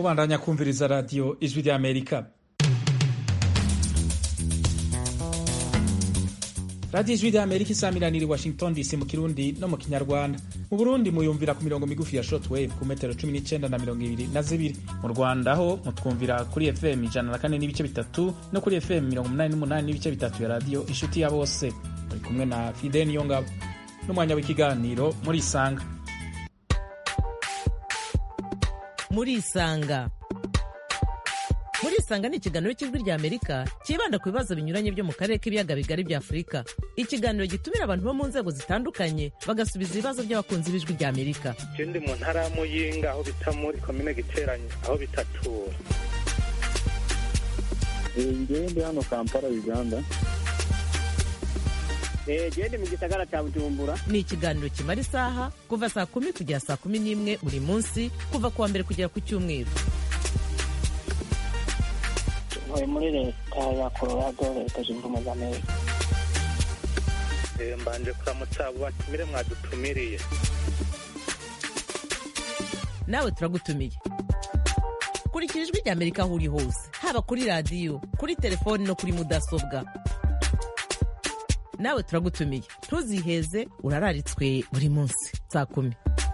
mubandanya kumviriza radiyo ijwi ry'amerika radiyo ijwi ry'amerika isamiraniye washington dc mu kirundi no mu kinyarwanda mu burundi muyumvira ku mirongo migufi ya shortwave ku metero cumi n'icyenda na mirongo ibiri na zibiri mu rwanda ho mutwumvira kuri fm ijana na kane n'ibice bitatu no kuri fm mirongo umunani n'umunani n'ibice bitatu ya radiyo inshuti ya bose muri kumwe na fide niyongabo n'umwanya w'ikiganiro muri isanga muri isanga muri isanga ni ikiganiro cy'ijwi rya amerika cyibanda ku bibazo binyuranye byo mu karere k'ibiyaga bigari bya afurika ikiganiro gitumira abantu bo mu nzego zitandukanye bagasubiza ibibazo by'abakunzi b'ijwi rya amerika ndi mu ntara ya muyinga aho bita muri komine giteranye aho bitatura ngewe ndi hano kampala uganda gende mu gisagara cya bujumbura ni ikiganiro kimara isaha kuva saa kumi kugera saa kumi n'imwe buri munsi kuva ku wa mbere kugera ku cyumweru ntuye muri leta ya colorado leta zunze ubumwe za amerika mbanje kuramutsa abo batumire mwadutumiriye nawe turagutumiye kurikira ijwi rya amerika aho uri hose haba kuri radiyo kuri telefoni no kuri mudasobwa nawe turagutumiye ntuziheze urararitswe buri munsi saa kumi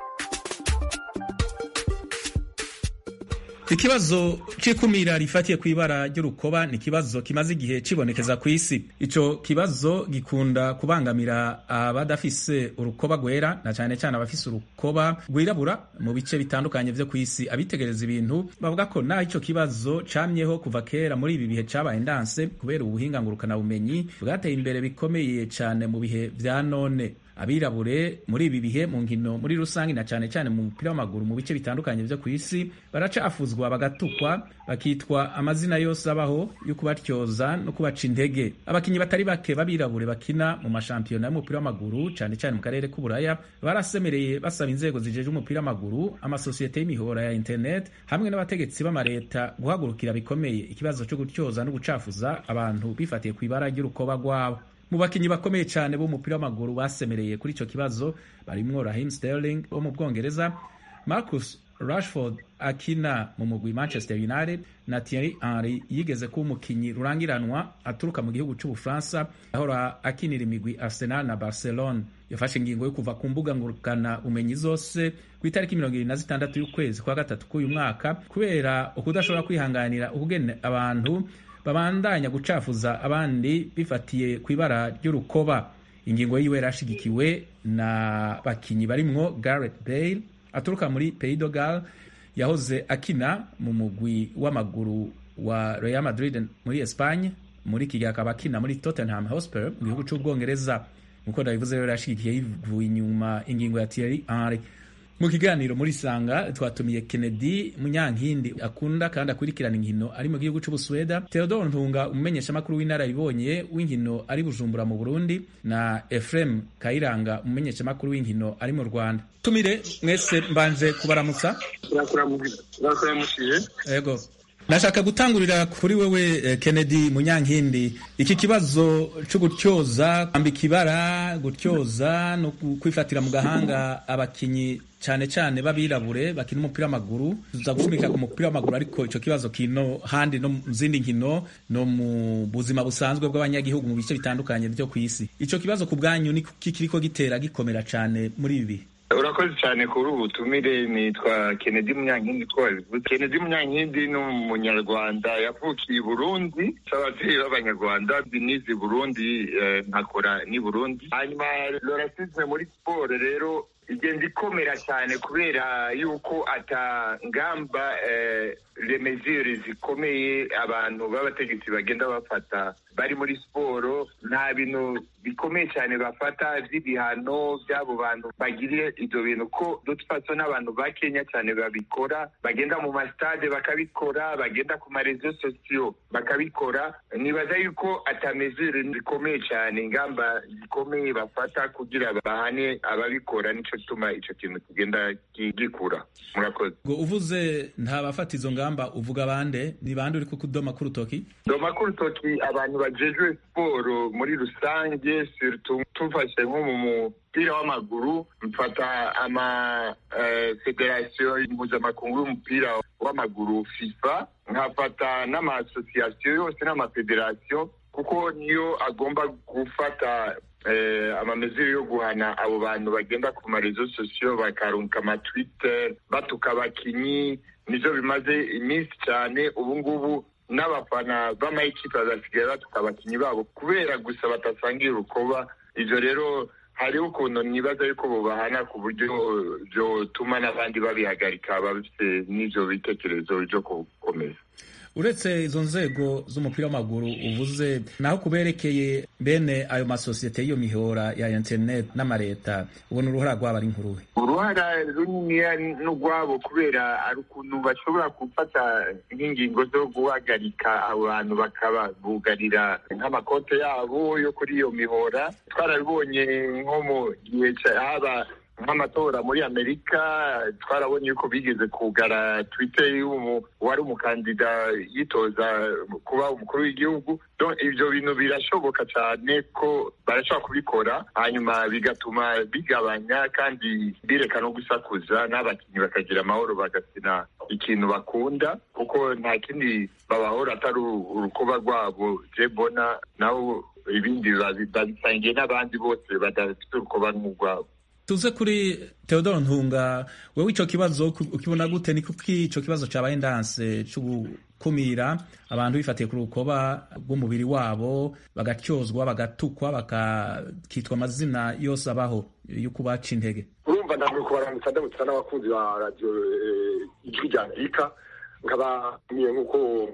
ikibazo c'ikumira rifatiye ku ibara ry'urukoba ni ikibazo kimaze igihe cibonekeza ku isi ico kibazo gikunda kubangamira abadafise urukoba rwera na cane cane abafise urukoba rwirabura mu bice bitandukanye vyo ku isi abitegereza ibintu bavuga ko naho ico kibazo camyeho kuva kera muri ibi bihe cabaye ndanse kubera ubuhinga ngurukana bumenyi bwateye imbere bikomeye cane mu bihe vya none abirabure muri ibi bihe mu nkino muri rusange na cyane cyane mu mupira w'amaguru mu bice bitandukanye byo ku isi baracafuzwa bagatukwa bakitwa amazina yose abaho yo kubatyoza no kubaca intege abakinnyi batari bake b'abirabure bakina mu mashampiyona y'umupira w'amaguru cyane cyane mu karere k'uburaya barasemereye basaba inzego zijeje umupira w'amaguru amasosiyete y'imihora ya internet hamwe n'abategetsi b'amareta guhagurukira bikomeye ikibazo cyo gutyoza no gucafuza abantu bifatiye ku ibara ry'urukoba rwabo mu bakinnyi bakomeye cyane b'umupira w'amaguru basemereye kuri icyo kibazo barimwo Raheem Sterling wo mu Bwongereza Marcus Rashford akina mu mugwi Manchester United na Thierry Henry yigeze kuba umukinnyi rurangiranwa aturuka mu gihugu cy'Ubufaransa ahora akinira imigwi Arsenal na Barcelona yafashe ingingo yo kuva ku mbuga ngurukana umenyi zose ku itariki mirongo irindwi na zitandatu y'ukwezi kwa gatatu k'uyu mwaka kubera ukudashobora kwihanganira ukugene abantu babandanya gucafuza abandi bifatiye ku ibara ry'urukoba ingingo yiwe yarashigikiwe na bakinyi barimwo Gareth Bale aturuka muri Pays de Galles yahoze akina mu mugwi w'amaguru wa Real Madrid muri Espagne muri iki gihe akaba akina muri Tottenham Hotspur mu gihugu c'Ubwongereza nkuko ndabivuze rero yarashigikiye yivuye inyuma ingingo ya Thierry Henry mu kiganiro muri sanga twatumiye Kennedy Munyankindi akunda kandi akurikirana inkino ari mu gihugu c'Ubusweda Theodore Ntunga umumenyeshamakuru w'inararibonye w'inkino ari Bujumbura mu Burundi na Ephraim Kayiranga umumenyeshamakuru w'inkino ari mu Rwanda tumire mwese mbanje kubaramutsa yego nashaka gutangurira kuri wewe Kennedy Munyankindi iki kibazo cyo gutyoza kwambika ibara gutyoza no kwifatira mu gahanga abakinyi cyane cyane babirabure bakina umupira w'amaguru tuza gushimika ku mupira w'amaguru ariko icyo kibazo kino handi no mu zindi nkino no mu buzima busanzwe bw'abanyagihugu mu bice bitandukanye byo ku isi icyo kibazo ku bwanyu ni kiriko gitera gikomera cyane muri ibi bihe urakoze cyane kuri ubu butumire nitwa Kennedy Munyankindi ko wabivuze Kennedy Munyankindi ni umunyarwanda yavukiye i Burundi ababyeyi b'abanyarwanda nize Burundi nkakora ni Burundi hanyuma lorasizme muri siporo rero igenda ikomera cyane kubera yuko atangamba remezire zikomeye abantu b'abategetsi bagenda bafata bari muri siporo nta bintu bikomeye cyane bafata by'ibihano by'abo bantu bagiriye ibyo bintu ko dutfaso n'abantu ba kenya cyane babikora bagenda mu masitade bakabikora bagenda ku marezo sosiyo bakabikora nibaza yuko atamezire zikomeye cyane ingamba zikomeye bafata kugira bahane ababikora nicyo biratuma ico kintu kigenda gi- gikura murakoze ngo uvuze nta bafata izo ngamba uvuga bande ni bande uri kukudoma k'urutoki ndoma k'urutoki abantu bajejwe siporo muri rusange surtout tufashe nko mu mupira w'amaguru mfata ama eh, federasiyo mpuzamakungu y'umupira w'amaguru fifa nkafata n'amasosiyasiyo yose n'amafederasiyo kuko niyo agomba gufata eh, amamezero yo guhana abo bantu bagenda ku marezo sosiyo bakarunka amatwitter batuka abakinyi nivyo bimaze iminsi cyane ubu ngubu n'abafana b'amayikipe bazasigaye batuka abakinyi babo kubera gusa batasangiye urukoba ivyo rero hariho ukuntu nibaza yuko bobahana ku buryo vyotuma n'abandi babihagarika bafite n'ivyo bitekerezo vyo gukomeza uretse izo nzego z'umupira w'amaguru uvuze naho kuberekeye bene ayo masosiyete y'iyo mihora ya internet n'amareta ubona uruhara rwabo ari nkuruhe uruhara runiniya n'urwabo kubera ari ukuntu bashobora gufata nk'ingingo zo guhagarika abo bantu bakaba bugarira nk'amakote yabo yo kuri iyo mihora twarabibonye nko mu gihe ca- haba nk'amatora muri amerika twarabonye yuko bigeze kugara twitter y'umu wari umukandida yitoza kuba umukuru w'igihugu Donc, ivyo bintu birashoboka cyane ko barashobora kubikora hanyuma bigatuma bigabanya kandi bireka no gusakuza n'abakinnyi bakagira amahoro bagakina ikintu bakunda kuko nta kindi babahora atari uru- urukuba rwabo je mbona nabo ibindi babi- babisangiye n'abandi bose badafite urukuba nk'urwabo tuze kuri Theodore Ntunga wewe ico kibazo ku- ukibona gute ni kuki ico kibazo cabaye ndanse co gukumira abantu bifatiye ku rukoba rw'umubiri wabo bagatyozwa bagatukwa bakitwa amazina yose abaho yo kubaca intege urumva ndamwe kubaramutsa ndamutsa n'abakunzi ba radiyo eh, ijwi rya amerika nkaba niye nk'uko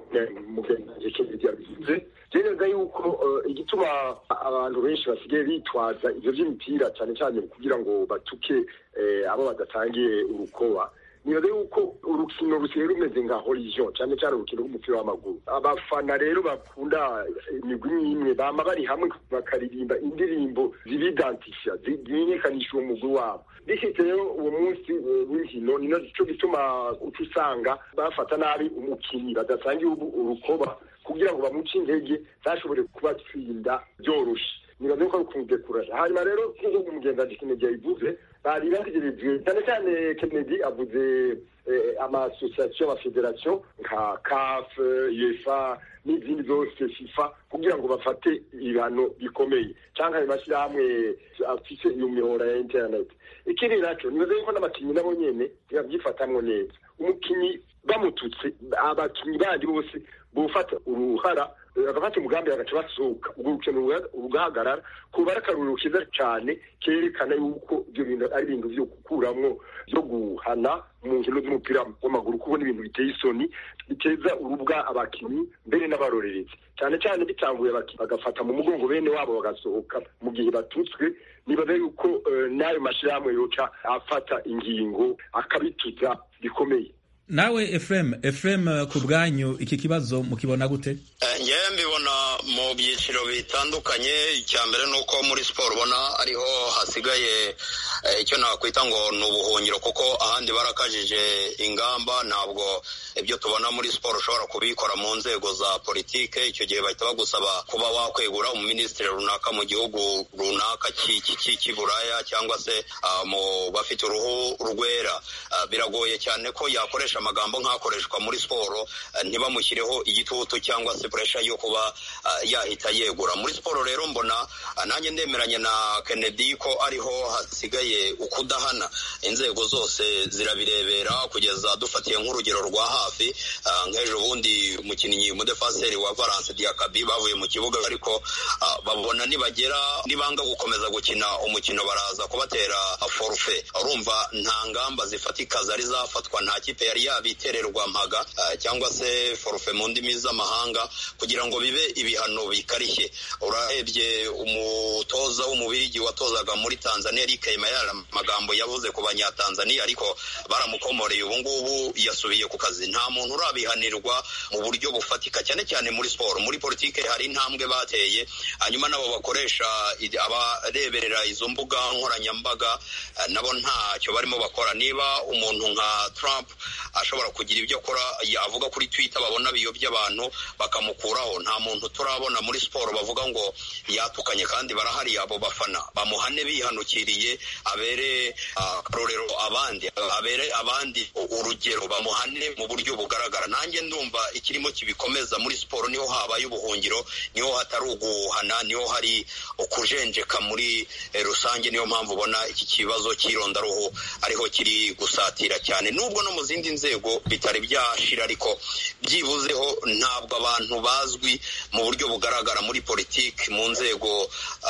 mugenzi kennedy yabivuze neza yuko eh, igituma abantu benshi basigaye bitwaza ivyo vy'imipira cyane cyane kugira ngo batuke eh, abo badatangiye urukoba nibaza yuko urukino rusigaye rumeze nka horizon cyane cyane urukino rw'umupira w'amaguru abafana rero bakunda imigwi n'imwe bama bari hamwe bakaririmba indirimbo zibidantisha zimenyekanisha uwo mugwi wabo bishitse rero uwo munsi eh, w'inkino ni naco gituma uca usanga bafata nabi umukinnyi badasangiye ubu- urukoba kugira ngo bamuce intege ntashobore kubatsinda byoroshe nibaze ko ari ukumudekuraje hanyuma rero nk'uko umugenzi Kennedy yabivuze bari bategereje cyane cyane Kennedy avuze eh, amasosiyasiyo amafederasiyo nka CAF UEFA n'izindi zose FIFA kugira ngo bafate ibihano bikomeye cyangwa ayo mashyirahamwe afise iyo mihora ya internet ikindi naco nibaze yuko n'abakinnyi nabo nyene ntibavyifatamwo neza umukinnyi bamututse abakinnyi bandi bose bufata uruhara eh, bagafata umugambi bagaca basohoka urwo rukino ruga- rugahagarara kuba ari akaruriro keza cane kerekana yuko ivyo bintu ari ibintu vyo gukuramwo vyo guhana mu nkino z'umupira w'amaguru kuko n'ibintu biteye isoni biteza urubwa abakinnyi mbere n'abarorerezi cyane cyane bitanguye abakinnyi bagafata mu mugongo bene wabo bagasohoka mu gihe batutswe nibaza yuko eh, n'ayo mashyirahamwe yoca afata ingingo akabituza bikomeye nawe Efrem Efrem eh, ku bwanyu iki kibazo mukibona gute Eh, ngewe mbibona mu byiciro bitandukanye icya mbere ni uko muri siporo ubona ariho hasigaye eh, icyo nakwita ngo ni ubuhungiro kuko ahandi barakajije ingamba ntabwo ibyo tubona muri siporo ushobora kubikora mu nzego za politike icyo gihe bahita bagusaba kuba wakwegura umuminisitiri runaka mu gihugu runaka cy'i- cy'i- cy'iburaya cyangwa se ah, mu bafite uruhu rwera Ah, biragoye cyane ko yakoresha amagambo nk'akoreshwa muri siporo ah, ntibamushyireho igitutu cyangwa se puresha yo kuba ah, yahita yegura muri siporo rero mbona ah, nanjye ndemeranya na Kennedy ko ariho hasigaye ukudahana inzego zose zirabirebera kugeza dufatiye nk'urugero rwa hafi ah, nk'ejo bundi umukinnyi umudefaseri wa Valence Diakabi bavuye mu kibuga ariko ah, babona nibagera nibanga gukomeza gukina umukino baraza kubatera forfe urumva nta ngamba zifatika zari zafatwa nta kipe yari yabitererwa mpaga ah, cyangwa se forfe mu ndimi z'amahanga kugira ngo bibe ibihano bikarishye urarebye umutoza w'umubirigi watozaga muri Tanzania Eric Mayar amagambo yavuze ku banyatanzaniya ariko baramukomoreye ubu ngubu yasubiye ku kazi nta muntu urabihanirwa mu buryo bufatika cyane cyane muri siporo muri politike hari intambwe bateye hanyuma nabo bakoresha abareberera izo mbuga nkoranyambaga nabo ntacyo barimo bakora niba umuntu nka Trump ashobora kugira ibyo akora avuga kuri Twitter babona biyobya abantu bakamukuraho nta muntu turabona muri siporo bavuga ngo yatukanye kandi barahari abo bafana bamuhane bihanukiriye abere akarorero abandi abere abandi urugero bamuhane mu buryo bugaragara nanjye ndumva ikirimo kibikomeza muri siporo niho habaye ubuhungiro niho hatari uguhana niho hari ukujenjeka muri rusange niyo mpamvu ubona iki kibazo cy'irondaruhu ariho kiri gusatira cyane nubwo no mu zindi nzego bitari byashira ariko byibuzeho ntabwo abantu bazwi mu buryo bugaragara muri politiki mu nzego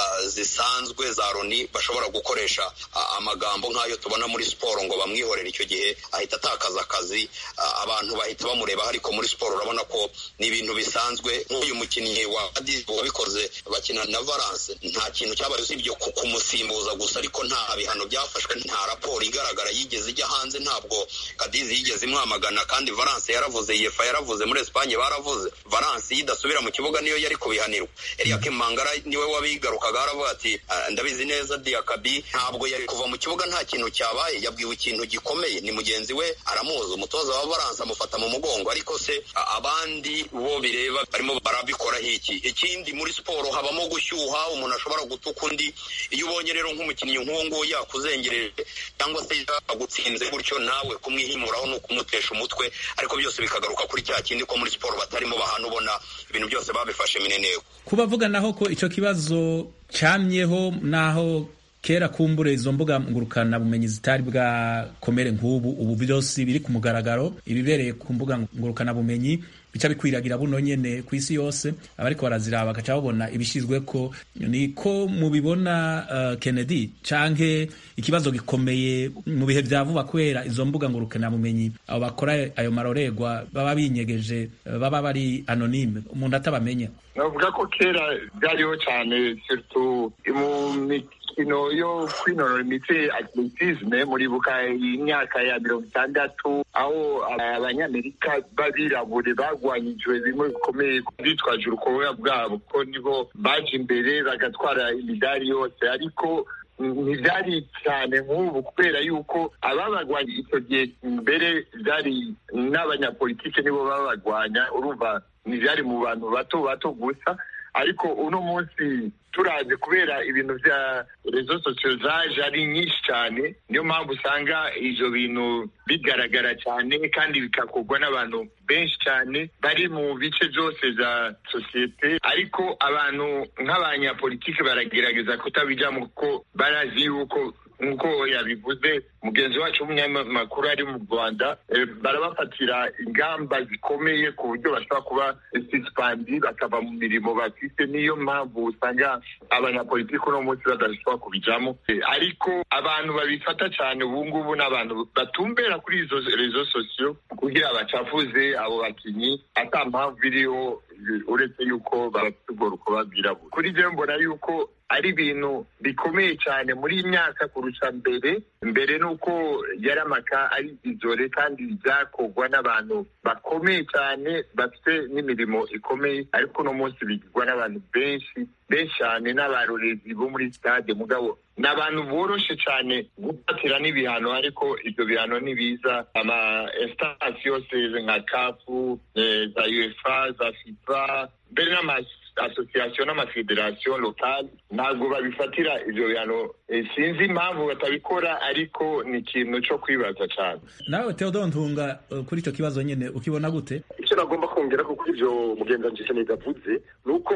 zisanzwe za loni bashobora gukoresha amagambo nk'ayo tubona muri siporo ngo bamwihorere icyo gihe ahita atakaza akazi abantu bahita bamureba ariko muri siporo urabona ko ni ibintu bisanzwe nk'uyu mukinnyi wa wabikoze bakina na valence nta kintu cyabaye usibye kumusimbuza gusa ariko nta bihano byafashwe nta raporo igaragara yigeze ijya hanze ntabwo kadizi yigeze imwamagana kandi valence yaravuze yefa yaravuze muri esipanye baravuze valence iyo idasubira mu kibuga niyo yari kubihanirwa eriake mangara niwe wabigarukaga aravuga ati ndabizi neza diakabi ntabwo yari kuva mu kibuga nta kintu cyabaye yabwiwe ikintu gikomeye ni mugenzi we aramuzi umutoza wa valence amufata mu mugongo ariko se abandi bo bireba barimo barabikoraho iki ikindi muri siporo habamo gushyuha umuntu ashobora gutuka undi iyo ubonye rero nk'umukinnyi nk'uwo nguwo yakuzengereje cyangwa se yagutsinze gutyo nawe kumwihimuraho ni ukumutesha umutwe ariko byose bikagaruka kuri cya kindi ko muri siporo batarimo bahana ubona ibintu byose babifashe mineneko kubavuga naho ko icyo kibazo cyamyeho naho kera kumbure izo mbuga ngurukana bumenyi zitari bwakomere nk'ubu ubu byose biri ku mugaragaro ibibereye ku mbuga ngurukana bumenyi bica bikwiragira buno nyene ku isi yose abariko baraziraba bagaca babona ibishizwe ko niko mubibona uh, Kennedy canke ikibazo gikomeye mu bihe vya vuba kubera izo mbuga ngurukana bumenyi abo bakora ayo maroregwa baba binyegeje baba bari anonyme umuntu atabamenya navuga ko kera byariho cyane surtout mu mikino yo kwinonora imitsi atletisme muribuka imyaka ya mirongo itandatu aho abanyamerika b'abirabure bagwanyijwe bimwe bikomeye bitwaje urukoba bwabo ko nibo baje imbere bagatwara imidari yose ariko ntibyari cyane nk'ubu kubera yuko ababagwanya icyo gihe mbere byari n'abanyapolitike nibo babagwanya urumva ntibyari mu bantu bato bato gusa ariko uno munsi turazi kubera ibintu bya rezo sosiyo zaje ari nyinshi cyane niyo mpamvu usanga ibyo bintu bigaragara cyane kandi bikakorwa n'abantu benshi cyane bari mu bice byose bya sosiyete ariko abantu nk'abanyapolitiki baragerageza kutabijyamo kuko barazi yuko nk'uko yabivuze mugenzi wacu w'umunyamakuru ari mu rwanda barabafatira ingamba zikomeye ku buryo bashobora kuba sisipandi bakava mu mirimo bafite niyo mpamvu usanga abanyapolitiki uno munsi badashobora kubijyamo ariko abantu babifata cyane ubu ngubu ni abantu batumbera kuri izo rezo sosiyo kugira bacafuze abo bakinnyi ata mpamvu iriho uretse yuko bafite ubwo rukuba rwirabura kuri byo mbona yuko ari ibintu bikomeye cyane muri iyi myaka kurusha mbere mbere nuko yari amaka ari izore kandi byakorwa n'abantu bakomeye cyane bafite n'imirimo ikomeye ariko uno munsi bigirwa n'abantu benshi benshi cyane n'abarorezi bo muri stade mugabo ni abantu boroshe cyane gufatira n'ibihano ariko ibyo bihano ntibiza ama instance yose nka kafu za uefa za fifa mbere n'amazi asosiyasiyo n'amafederasiyo lokali ntabwo babifatira ibyo bihano sinzi impamvu batabikora ariko ni ikintu cyo kwibaza cyane nawe Theodore Ntunga kuri icyo kibazo nyine ukibona gute icyo nagomba kongera ko kuri ibyo mugenzi wanjye yavuze ni uko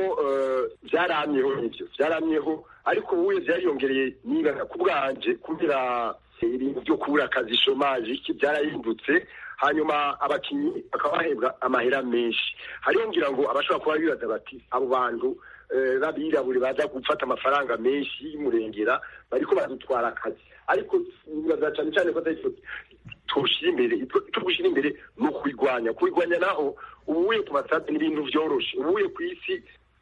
byaramyeho n'ibyo byaramyeho ariko wowe byariyongereye niba ku bwanje kubera ibintu byo kubura akazi shomaje iki byarahindutse hanyuma abakinnyi bakaba bahembwa amahera menshi hariho ngira ngo abashobora kuba bibaza bati abo bantu b'abirabure baza gufata amafaranga menshi y'umurengera bariko badutwara akazi ariko nibaza cyane cyane ko atari tuwushyira imbere icyo gushyira imbere ni ukubirwanya kubirwanya naho ubuye ku masade ni ibintu byoroshe ubuye ku isi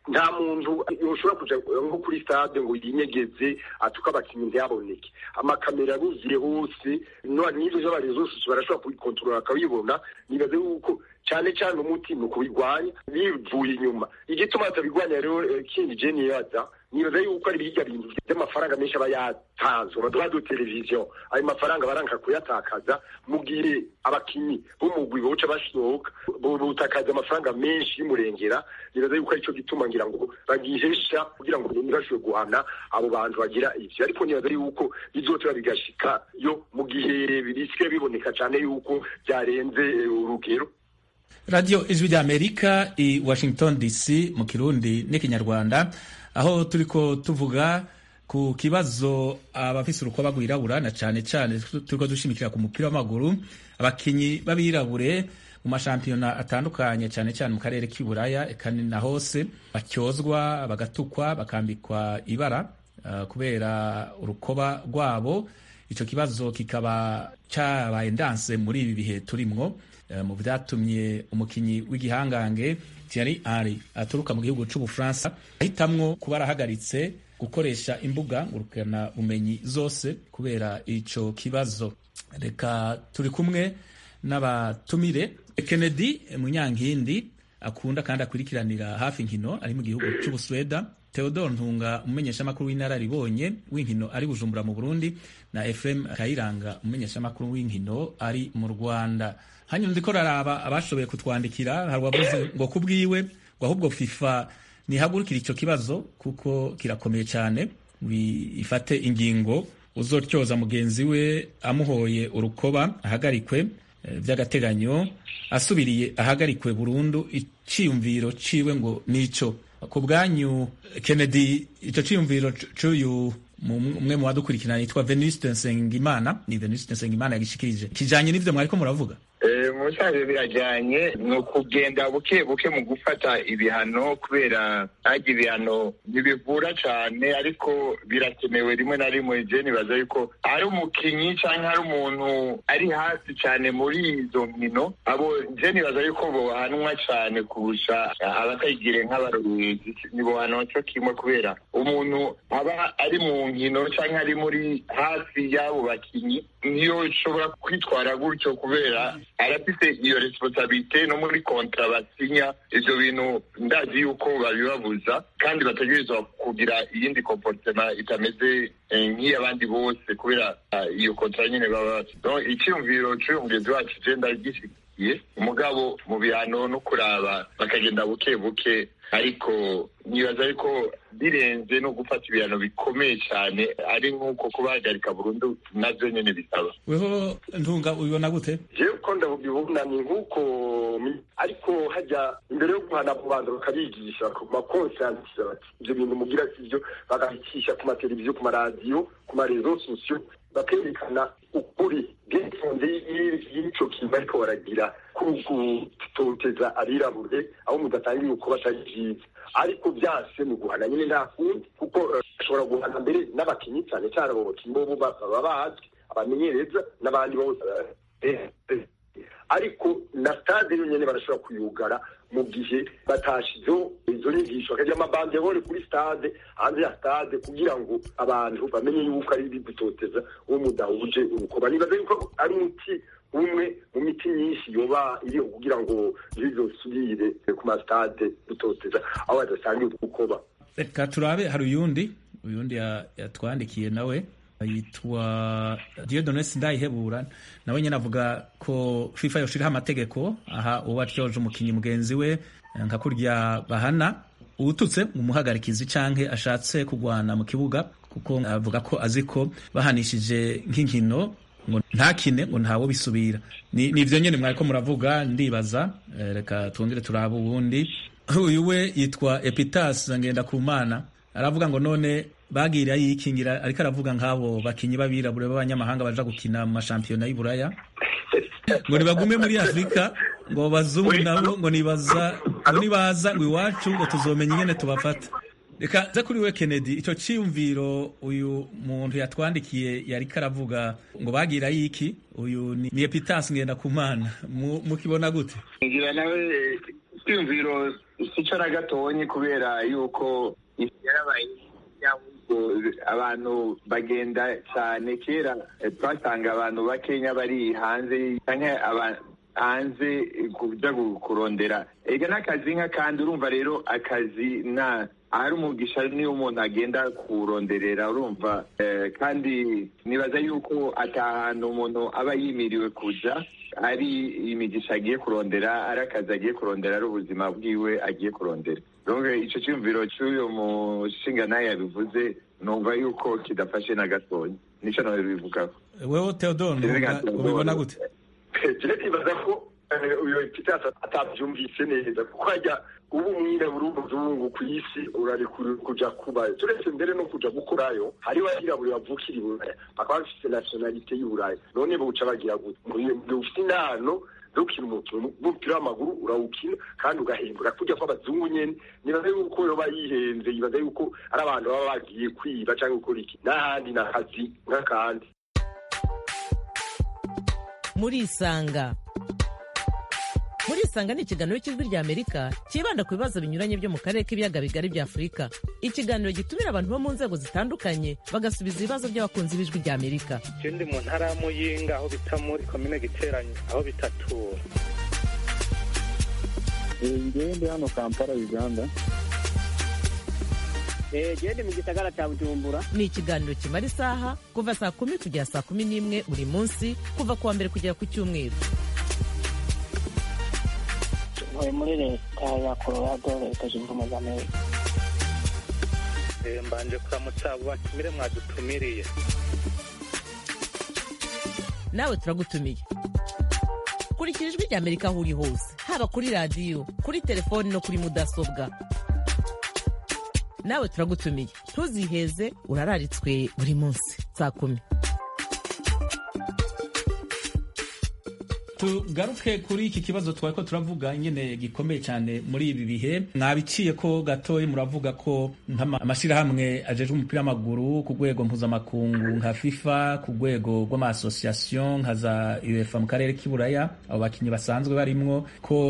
nta muntu yoshobora kuja nko kuri stade ngo yinyegeze atuka abakinnyi ntiyaboneke amakamera aruzuye hose n'ivyo vy'abarezo zose barashobora kubikontorora bakabibona nibaze yuko cyane cyane umuti ni ukubirwanya bivuye inyuma igituma batabirwanya rero kindi je nibaza nibaza yuko ari birya bintu by'amafaranga menshi aba yatanzwe baduha do televiziyo ayo mafaranga baranka kuyatakaza mu gihe abakinyi b'umugwi boca basohoka butakaza amafaranga menshi y'umurengera nibaza yuko aricyo gituma ngira ngo bagihesha kugira ngo ntibashobore guhana abo bantu bagira ivyo ariko nibaza yuko bizotera bigashika yo mu gihe bisike biboneka cyane yuko byarenze urugero radiyo ijwi ry'amerika i washington dc mu kirundi n'ikinyarwanda aho turiko tuvuga ku kibazo abafise urukoba rwirabura na cane cane turiko dushimikira ku mupira w'amaguru abakinyi b'abirabure mu mashampiyona atandukanye cane cane mu karere k'iburaya eka na hose bacyozwa bagatukwa bakambikwa ibara uh, kubera urukoba rwabo ico kibazo kikaba cabaye ndanse muri ibi bihe turimwo mu vyatumye umukinyi w'igihangange Thierry Henry aturuka mu gihugu c'Ubufaransa ahitamwo kuba arahagaritse gukoresha imbuga ngurukana bumenyi zose kubera ico kibazo reka turi kumwe n'abatumire Kennedy Munyankindi akunda kandi akurikiranira hafi inkino ari mu gihugu c'Ubusweda Theodore Ntunga umumenyeshamakuru w'inararibonye w'inkino ari Bujumbura mu Burundi na Ephraim Kayiranga umumenyeshamakuru w'inkino ari mu Rwanda hanyuma ndiko raraba abashoboye kutwandikira hari uwavuze ngo kubwiwe ngo ahubwo FIFA ntihagurukire ico kibazo kuko kirakomeye cyane ifate ingingo uzotyoza mugenzi we amuhoye urukoba ahagarikwe vy'agateganyo asubiriye ahagarikwe burundu iciyumviro ciwe ngo nico ku bwanyu Kennedy ico ciyumviro c'uyu umwe mu badukurikirana yitwa Venuste Nsengimana ni Venuste Nsengimana yagishikirije kijanye n'ivyo mwariko muravuga musanze birajyanye ni ukugenda buke buke mu gufata ibihano kubera ntajya ibihano ntibivura cyane ariko birakenewe rimwe na rimwe je nibaza yuko ari umukinnyi cyangwa ari umuntu ari hasi cyane muri izo nkino abo je nibaza yuko bohanwa cyane kurusha abatayigire nk'abarorerezi nibohanwa cyo kimwe kubera umuntu aba ari mu nkino cyangwa ari muri hafi y'abo bakinnyi niyo ushobora kwitwara gutyo kubera arafite iyo responsabilite no muri kontra basinya ivyo bintu ndazi yuko babibabuza kandi bategerezwa kugira iyindi comportema itameze nk'iy'abandi bose kubera iyo kontra nyine baba bafite icyumviro c'uyu mugenzi wacu je ndagishigikiye umugabo mu bihano no kuraba bakagenda buke buke ariko nibaza ariko birenze no gufata ibihano bikomeye cyane ari nk'uko kubahagarika burundu navyo nyene bisaba weho ntunga ubibona gute jewe uko ndabibona ni nk'uko ariko hajya imbere yo guhana kubanza bakabigisha ku makonsiyansiza bati ivyo bintu mugira sivyo bakabicisha ku mateleviziyo ku maradiyo ku marezo sosiyo bakerekana ukuri bwitonze y'ico kintu ariko baragira kugutoteza abirabure aho mudatangiye uko batari vyiza ariko vyase ni uguhana nyine nta kundi kuko ashobora guhana mbere n'abakinyi cyane cyane abo bakinyi bobo baba bazwi abamenyereza n'abandi bose ariko na stade yonyene barashobora kuyugara mu gihe batashizeho izo nyigisho bakagira amabandebore kuri stade hanze ya stade kugira ngo abantu bamenye yuko ari bigutoteza uwo mudahuje urukoba nibaza yuko ari umuti umwe mu miti myinshi yoba iriho kugira ngo ntibizosubire ku masitade gutoteza aho badasangiye urukoba reka turabe hari uyundi uyundi yatwandikiye nawe yitwa Dieudonne Sindayihebura nawe nyine avuga ko FIFA yoshiraho amategeko aha uwo atyoje umukinyi mugenzi we nka kurya bahana uwututse umuhagarikizi canke ashatse kugwana mu kibuga kuko avuga ko azi ko bahanishije nk'inkino ngo ntakine ngo ntawo bisubira ni ivyo nyene mwariko muravuga ndibaza reka twongere turabe uwundi uyu we yitwa Epitas Ngendakumana aravuga ngo none bagira yikingira ariko aravuga nk'abo bakinyi b'abirabure b'abanyamahanga baja gukina mu mashampiyona y'Iburaya ngo nibagume muri Afurika ngo bazungu nabo ngo nibaza ngo nibaza ngo iwacu ngo tuzomenya ingene tubafata reka ze kuri we Kennedy ico ciyumviro uyu muntu yatwandikiye yariko aravuga ngo bagira yiki uyu ni, ni Epitas ngenda kumana mukibona gute ngira nawe icyumviro sico na gatonyi kubera yuko isi yarabaye abantu bagenda cyane kera twasanga abantu bakenya bari hanze canke hanze kuja kurondera ega n'akazi nk'akandi urumva rero akazi na ahari umugisha niyo umuntu agenda kuronderera urumva kandi nibaza yuko atahantu umuntu aba yimiriwe kuja ari imigisha agiye kurondera ari akazi agiye kurondera ari ubuzima bwiwe agiye kurondera donc ico cyumviro cy'uyo mushinga naye yabivuze numva yuko kidafashe na gatonya nico nawe bivugaho wewe Theodore ubibona gute je nibaza ko uyo kitasa atavyumvise neza kuko ajya ubu umwirabura w'umuzungu ku isi urarekuriwe kuja kubayo turetse mbere no kuja gukorayo hariho abirabura bavukira i buraya bakaba bafise nationalite y'uburaya none boca bagira gute ufite inano dukina umukino w'umupira w'amaguru urawukina kandi ugahembura kujya kw'abazungu nyene nibaza yuko yoba yihenze yibaza yuko ari abantu baba bagiye kwiba cyangwa gukora iki n'ahandi n'akazi nk'akandi murisanga murisanga ni ikiganiro cy'ijwi rya amerika cyibanda ku bibazo binyuranye byo mu karere k'ibiyaga bigari bya afurika ikiganiro gitumira abantu bo mu nzego zitandukanye bagasubiza ibibazo by'abakunzi b'ijwi rya amerika je ndi mu ntara ya muyinga aho bita muri komine giteranye aho bitatura ngewe ndi hano kampala uganda gende mu gisagara cya bujumbura ni ikiganiro kimara isaha kuva saa kumi kugera saa kumi n'imwe buri munsi kuva ku wa mbere kugera ku cyumweru ntuye muri leta ya colorado leta zunze ubumwe za amerika mbanje kuramutsa abo batumire mwadutumiriye nawe turagutumiye kurikira ijwi rya amerika aho uri hose haba kuri radiyo kuri telefoni no kuri mudasobwa nawe turagutumiye ntuziheze urararitswe buri munsi saa kumi tugaruke kuri iki kibazo twari ko turavuga nyine gikomeye cyane muri ibi bihe mwabiciye ko gatoya muravuga ko amashyirahamwe ajejwe umupira w'amaguru ku rwego mpuzamakungu nka fifa ku rwego rw'amasosiyasiyo nka za uefa mu karere k'iburaya abo bakinnyi basanzwe barimwo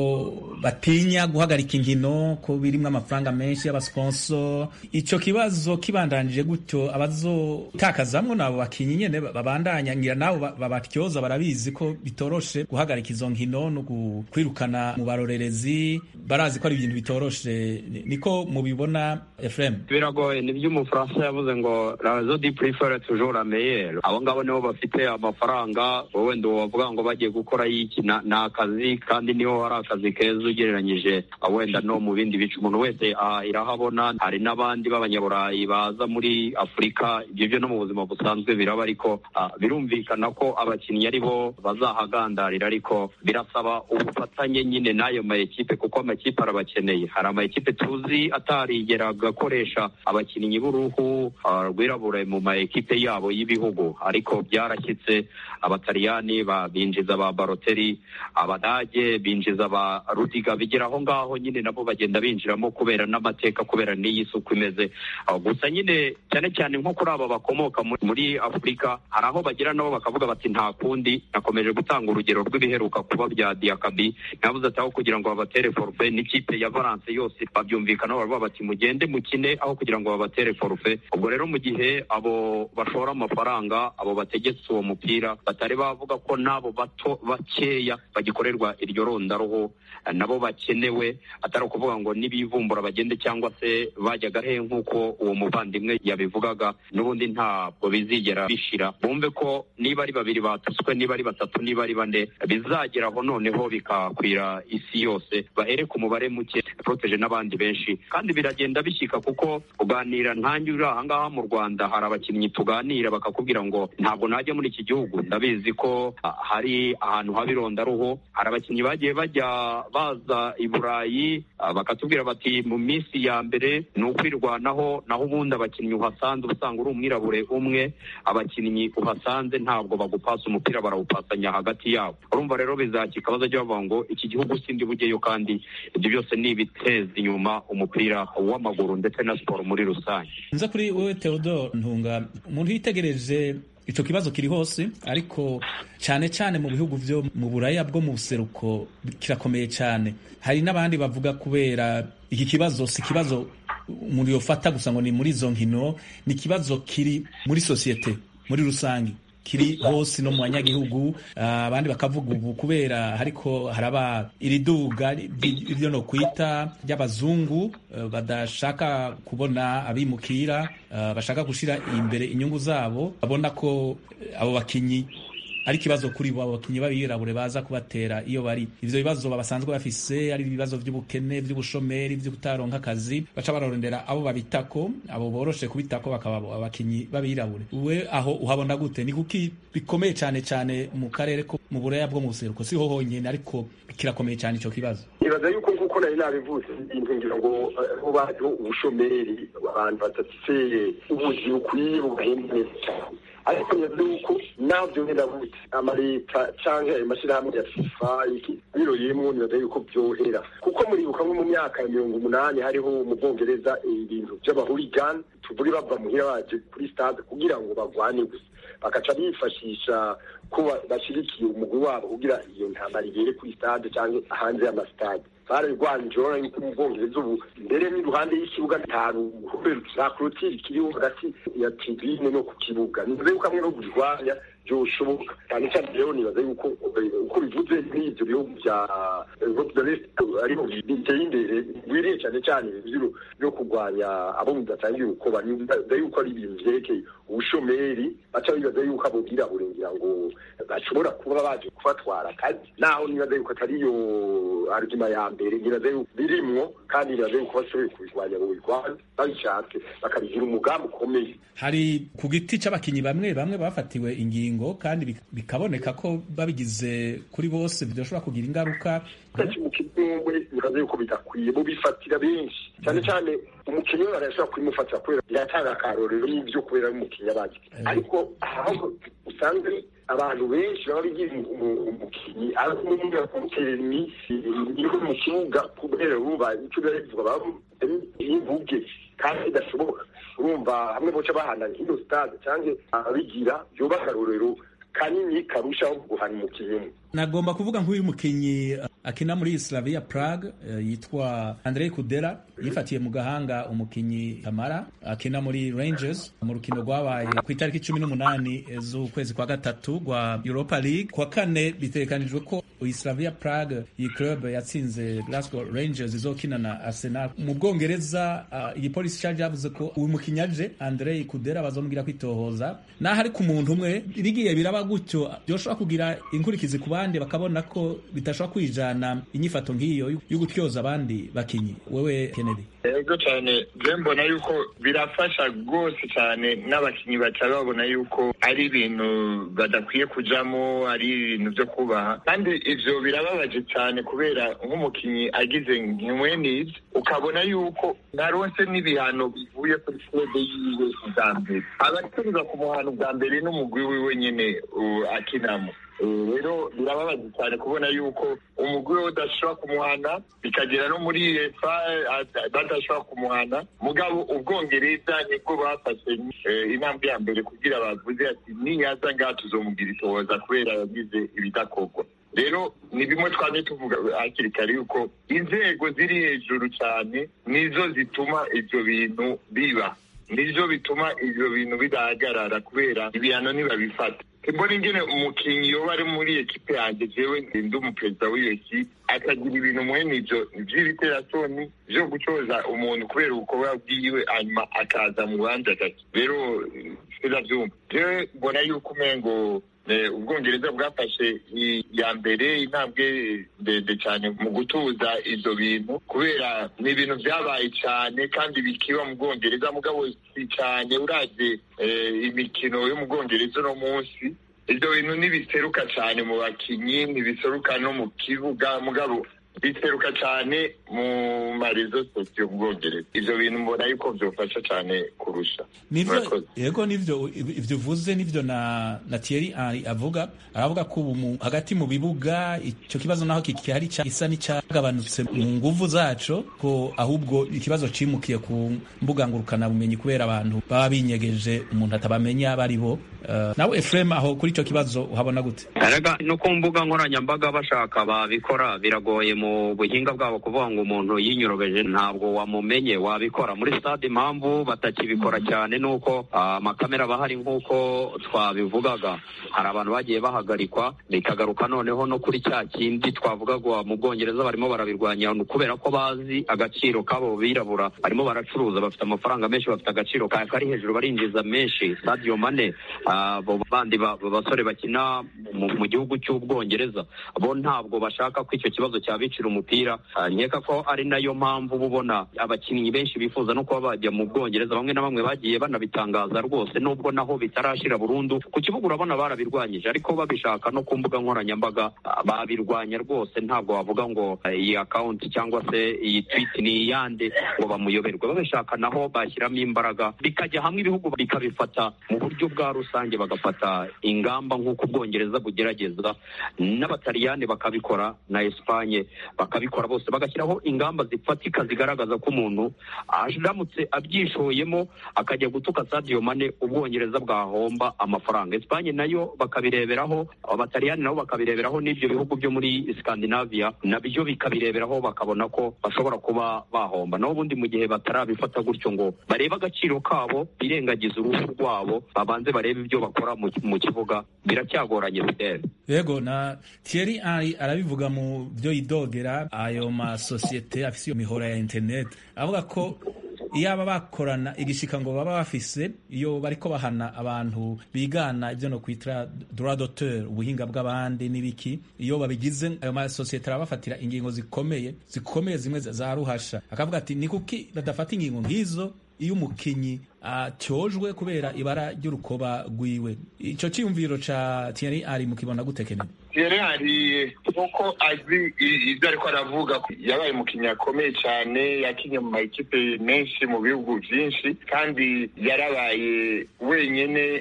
ko batinya guhagarika inkino ko birimwo amafaranga menshi y'abasponso icyo kibazo kibandanije gutyo abazotakazamwo n'abo bakinnyi nyine babandanya ngira nabo babatyoza barabizi ko bitoroshe guhagarika izo nkino no kwirukana mu barorerezi barazi ko ari ibintu bitoroshe niko mubibona Efrem biragoye nibyo umufaransa yavuze ngo razo di prefere toujours la meilleure abo ngabo nibo bafite amafaranga wowe ndo wavuga ngo bagiye gukora yiki ni akazi kandi niho hari akazi keza ugereranyije wenda no mu bindi bice umuntu wese irahabona hari n'abandi b'abanyaburayi baza muri afurika ibyo byo no mu buzima busanzwe biraba ariko birumvikana ko abakinnyi ari bo bazahagandarira ariko birasaba ubufatanye nyine n'ayo ma ekipe kuko amakipe arabakeneye hari ama ekipe tuzi atarigera agakoresha abakinnyi b'uruhu rwirabura mu ma ekipe yabo y'ibihugu ariko byarashyitse abataliyani binjiza ba baroteri abadage binjiza ba rudiga bigera aho ngaho nyine nabo bagenda binjiramo kubera n'amateka kubera n'iyi suku imeze gusa nyine cyane cyane nko kuri aba bakomoka muri afurika hari aho bagira nabo bakavuga bati nta kundi nakomeje gutanga urugero rw'ibiheruka kuba bya diakabi navuze ati aho kugira ngo babatere forufe n'ikipe ya valence yose babyumvikanaho baravuga bati mugende mukine aho kugira ngo babatere forufe ubwo rero mu gihe abo bashora amafaranga abo bategetse uwo mupira batari bavuga ko n'abo bato bakeya bagikorerwa iryo rondaruhu nabo bakenewe atari ukuvuga ngo nibivumbura bagende cyangwa se bajyaga he nk'uko uwo muvandimwe yabivugaga n'ubundi ntabwo bizigera bishira bumve ko niba ari babiri batutswe niba ari batatu niba ari bane bizageraho noneho bikakwira isi yose bahere ku mubare muke poroteje n'abandi benshi kandi biragenda bishyika kuko uganira ntange uri ahangaha mu rwanda hari abakinnyi tuganira bakakubwira ngo ntabwo najya muri iki gihugu ndabizi ko hari ahantu haba irondaruhu hari abakinnyi bagiye bajya baza i burayi bakatubwira bati mu minsi ya mbere ni ukwirwanaho naho ubundi abakinnyi uhasanze usanga uri umwirabure umwe abakinnyi uhasanze ntabwo bagupasa umupira barawupasanya hagati yabo urumva rero bizakika bazajya bavuga ngo iki gihugu sindi bujyeyo kandi ibyo byose ni ibiteza inyuma umupira w'amaguru ndetse na siporo muri rusange nza kuri wowe Theodore Ntunga umuntu yitegereje ico kibazo kiri hose ariko cyane cyane mu bihugu vyo mu buraya bwo mu buseruko kirakomeye cyane hari n'abandi bavuga kubera iki kibazo si kibazo umuntu yofata gusa ngo ni muri izo nkino ni ikibazo kiri muri sosiyete muri rusange kiri hose no mu banyagihugu abandi bakavuga ubu kubera hariko haraba iriduga ibyo no kwita ry'abazungu badashaka kubona abimukira bashaka gushira imbere inyungu zabo babona ko abo bakinyi ari ikibazo kuri bo abakinnyi b'abirabure baza kubatera iyo bari ivyo bibazo babasanzwe bafise ari ibibazo by'ubukene by'ubushomeri byo kutaronka akazi baca bararondera abo babitako abo boroshe kubitako bakaba abakinnyi b'abirabure we aho uhabona gute ni kuki bikomeye cyane cyane mu karere ko mu buraya bwo mu buseruko siho honyine ariko kirakomeye cyane ico kibazo nibaza yuko nkuko nari nabivuze ibintu ngira ngo aho baje ubushomeri abantu badafise ubuzi bukwiye bugahembwa neza cyane ariko nibaza yuko navyo nyene gute amaleta canke ayo mashirahamwe ya fifa iki biroyemwo nibaza yuko vyohera kuko muribuka nko mu myaka ya mirongo umunani hariho mu bwongereza ibintu vy'abahurigani tuvuge bava muhira baje kuri stade kugira ngo bagwane gusa bakaca bifashisha ko bashyigikiye umugwi wabo kugira iyo ntambara igere kuri stade cyangwa hanze y'amasitade bararwanyije urabona yuko mu bwongereza ubu mbere n'iruhande y'ikibuga nta ruhome za korotire kiriho hagati ya tribune no ku kibuga nibaza yuko hamwe no kurwanya byoshoboka cyane cyane rero nibaza yuko uko bivuze nk'ibyo bihugu bya europe de l'est ariho biteye imbere biriye cyane cyane ibyo byo kurwanya abo bidatangiye urukoba nibaza yuko ari ibintu vyerekeye ubushomeri baca bibaza yuko abo birabure ngira ngo bashobora kuba baje kubatwara akazi naho nibaza yuko atariyo arguma ya mbere nibaza yuko birimwo kandi nibaza yuko bashoboye kubirwanya ngo birwane babishatse bakabigira umugambi ukomeye hari ku giti c'abakinyi bamwe bamwe bafatiwe ingingo kandi bikaboneka ko babigize kuri bose bidashobora kugira ingaruka umwe nibaza yuko bidakwiye bo bifatira benshi cyane cyane umukinnyi we barashobora kubimufatira kubera biratanga akarorero n'ibyo kubera umukinnyi abazi ariko aho usanzwe abantu benshi baba bigira umukinnyi ariko kumutera iminsi iri mu kibuga kubera uruba icyo biba bivuga baba imvuge kandi bidashoboka urumva hamwe boca bahana nk'iyo stade cyangwa ababigira byubaka akarorero kanini karushaho guhana umukinnyi umwe nagomba kuvuga nk'uyu mukinnyi akina muri Slavia Prague yitwa Andrei Kudera yifatiye mu gahanga umukinnyi Kamara akina muri Rangers mu rukino rwabaye ku itariki cumi n'umunani z'ukwezi kwa gatatu rwa Europa League kwa kane bitegekanijwe ko Slavia Prague iyi club yatsinze Glasgow Rangers izokina na Arsenal mu Bwongereza uh, igipolisi cyaje yavuze ko uyu mukinnyi aje Andrei Kudera bazomubwira kwitohoza naho ari ku muntu umwe bigiye biraba gutyo byoshobora kugira inkurikizi ku bandi bakabona ko bitashobora kwijana inyifato nk'iyo yo gutyoza abandi bakinyi wewe Kennedy ego cyane je mbona yuko birafasha rwose cyane n'abakinyi baca babona yuko ari ibintu badakwiye kujamo ari ibintu byo kubaha kandi ivyo birababaje cyane kubera nk'umukinyi agize nk'imwenizi ukabona yuko ntaronse n'ibihano bivuye kuri klebe yiwe bwa mbere abateruza ku muhano bwa mbere n'umugwi wiwe nyene akinamo rero birababaza cyane kubona yuko umugwi we udashobora kumuhana bikagera no muri efa badashobora kumuhana mugabo ubwongereza nibwo bafashe intambwe ya mbere kugira bavuze ati niyaza ngaha tuzomugira itohoza kubera yagize ibidakorwa rero ni bimwe twamye tuvuga hakiri kare yuko inzego ziri hejuru cyane nizo zituma ibyo bintu biba nivyo bituma ivyo bintu bidahagarara kubera ibihano ntibabifata mbona ingene umukinyi yoba ari muri ekipe yanjye jewe ndi umuperezida w'iyo ekipe akagira ibintu mwene ivyo vy'ibiterasoni vyo gucoza umuntu kubera ubukorwa bwiwe hanyuma akaza mu rubanza gake rero sinavyumva jewe mbona yuko umengo ubwongereza bwafashe iya mbere intambwe ndende cyane mu gutuza ibyo bintu kubera ni ibintu byabaye cyane kandi bikiba mu bwongereza mugabo si cyane uraje imikino yo mu bwongereza uno munsi ibyo bintu ntibiseruka cyane mu bakinnyi ntibiseruka no mu kibuga mugabo biteruka cyane mu marezo sosiyo mu bwongereza ivyo bintu mbona yuko vyofasha cyane kurusha nivyo yego nivyo ivyo uvuze nivyo na na Thierry Henry avuga aravuga ko ubu hagati mu bibuga ico kibazo naho kikihari gisa n'icyagabanutse mu nguvu zaco ko ahubwo ikibazo cimukiye ku mbuga ngurukana bumenyi kubera abantu baba binyegeje umuntu atabamenya bari bo uh, nawe Efrem aho kuri ico kibazo uhabona gute erega no ku mbuga nkoranyambaga bashaka babikora biragoye mu buhinga bwabo kuvuga ngo umuntu yinyorobeje ntabwo wamumenye wabikora muri stade impamvu batakibikora cyane nuko amakamera aba ahari nk'uko twabivugaga hari abantu bagiye bahagarikwa bikagaruka noneho no kuri cya kindi twavugaga mu bwongereza barimo barabirwanya kubera ko bazi agaciro k'abo birabura barimo baracuruza bafite amafaranga menshi bafite agaciro kari hejuru barinjiza menshi Sadio Mane abo bandi basore bakina mu gihugu cy'ubwongereza bo ntabwo bashaka ko icyo kibazo cyabicira umupira nkeka ko ari nayo mpamvu uba ubona abakinnyi benshi bifuza no kuba bajya mu bwongereza bamwe na bamwe bagiye banabitangaza rwose nubwo naho bitarashira burundu ku kibuga urabona barabirwanyije ariko babishaka no ku mbuga nkoranyambaga babirwanya rwose ntabwo wavuga ngo iyi akawunti cyangwa se iyi twiti ni iyande ngo bamuyoberwe babishaka naho bashyiramo imbaraga bikajya hamwe ibihugu bikabifata mu buryo bwa rusange bagafata ingamba nk'uko ubwongereza bugerageza n'abataliyani bakabikora na esipanye bakabikora bose bagashyiraho ingamba zifatika zigaragaza ko umuntu aramutse abyishoyemo akajya gutuka Sadio Mane ubwongereza bwahomba amafaranga esipanye nayo bakabireberaho abataliyani nabo bakabireberaho n'ibyo bihugu byo muri Scandinavia nabyo bikabireberaho bakabona ko bashobora kuba bahomba naho ubundi mu gihe batarabifata gutyo ngo barebe agaciro kabo birengagiza uruhu rwabo babanze barebe ibyo bakora mu kibuga biracyagoranye fidele yego na Thierry Henry arabivuga mu byo yidogera ayo masosiyete afise iyo mihora ya internet avuga ko iyaba bakorana igishika ngo baba bafise iyo bariko bahana abantu bigana ibyo no kwitira droit d'auteur ubuhinga bw'abandi n'ibiki iyo babigize ayo masosiyete arabafatira ingingo zikomeye zikomeye zimwe za ruhasha akavuga ati ni kuki badafata ingingo nk'izo iyo umukinyi atyojwe kubera ibara ry'urukoba rwiwe ico ciyumviro ca Thierry ari mukibona gute Kennedy Thierry ari nkuko azi ibyo ariko aravuga yabaye umukinnyi akomeye cyane yakinye mu makipe menshi mu bihugu byinshi kandi yarabaye wenyine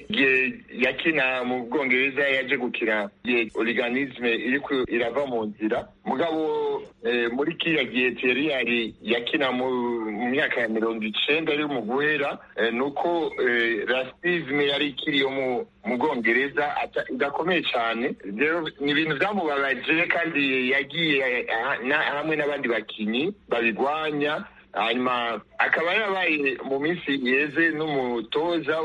yakina mu bwongereza yaje gukina igihe organisme iri irava mu nzira mugabo muri kiriya gihe Thierry ari yakina mu myaka ya mirongo icenda ari mu guhera nuko rasisme yari ikiriyo mu bwongereza idakomeye cyane rero ni ibintu byamubabaje kandi yagiye hamwe n'abandi bakinnyi babigwanya hanyuma akaba yarabaye mu minsi yeze n'umutoza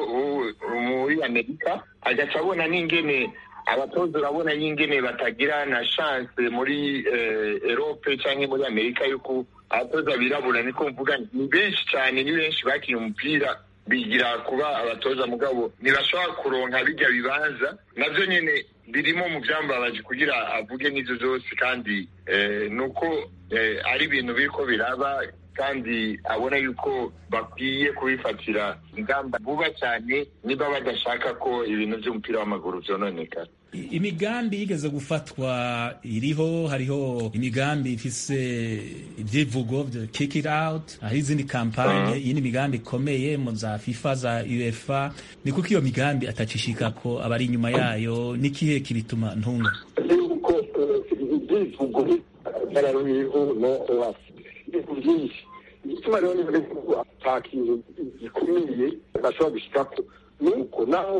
muri amerika agaca abona n'ingene abatoza urabona n'ingene batagira na chance muri erope cyangwa muri amerika yuko abatoza birabura niko mvuga ni benshi cyane ni benshi bakiye umupira bigira kuba abatoza mugabo ntibashobora kuronka bijya bibanza nabyo nyine birimo mu byambabaje kugira avuge n'izo zose kandi nuko ari ibintu biriko biraba kandi abona yuko bakwiye kubifatira ingamba vuba cyane niba badashaka ko ibintu by'umupira w'amaguru byononekara imigambi yigeze gufatwa iriho hariho imigambi ifise ibyivugo kick it out hari izindi kampanye iyi ni imigambi ikomeye mu za fifa za uefa ni kuko iyo migambi atacishika ko abari inyuma yayo n'ikihe kibituma ntunga yuko ibyivugo byarariho no oasi ibintu byinshi igituma rero niba ata kintu gikomeye bashobora gushikako ni uko naho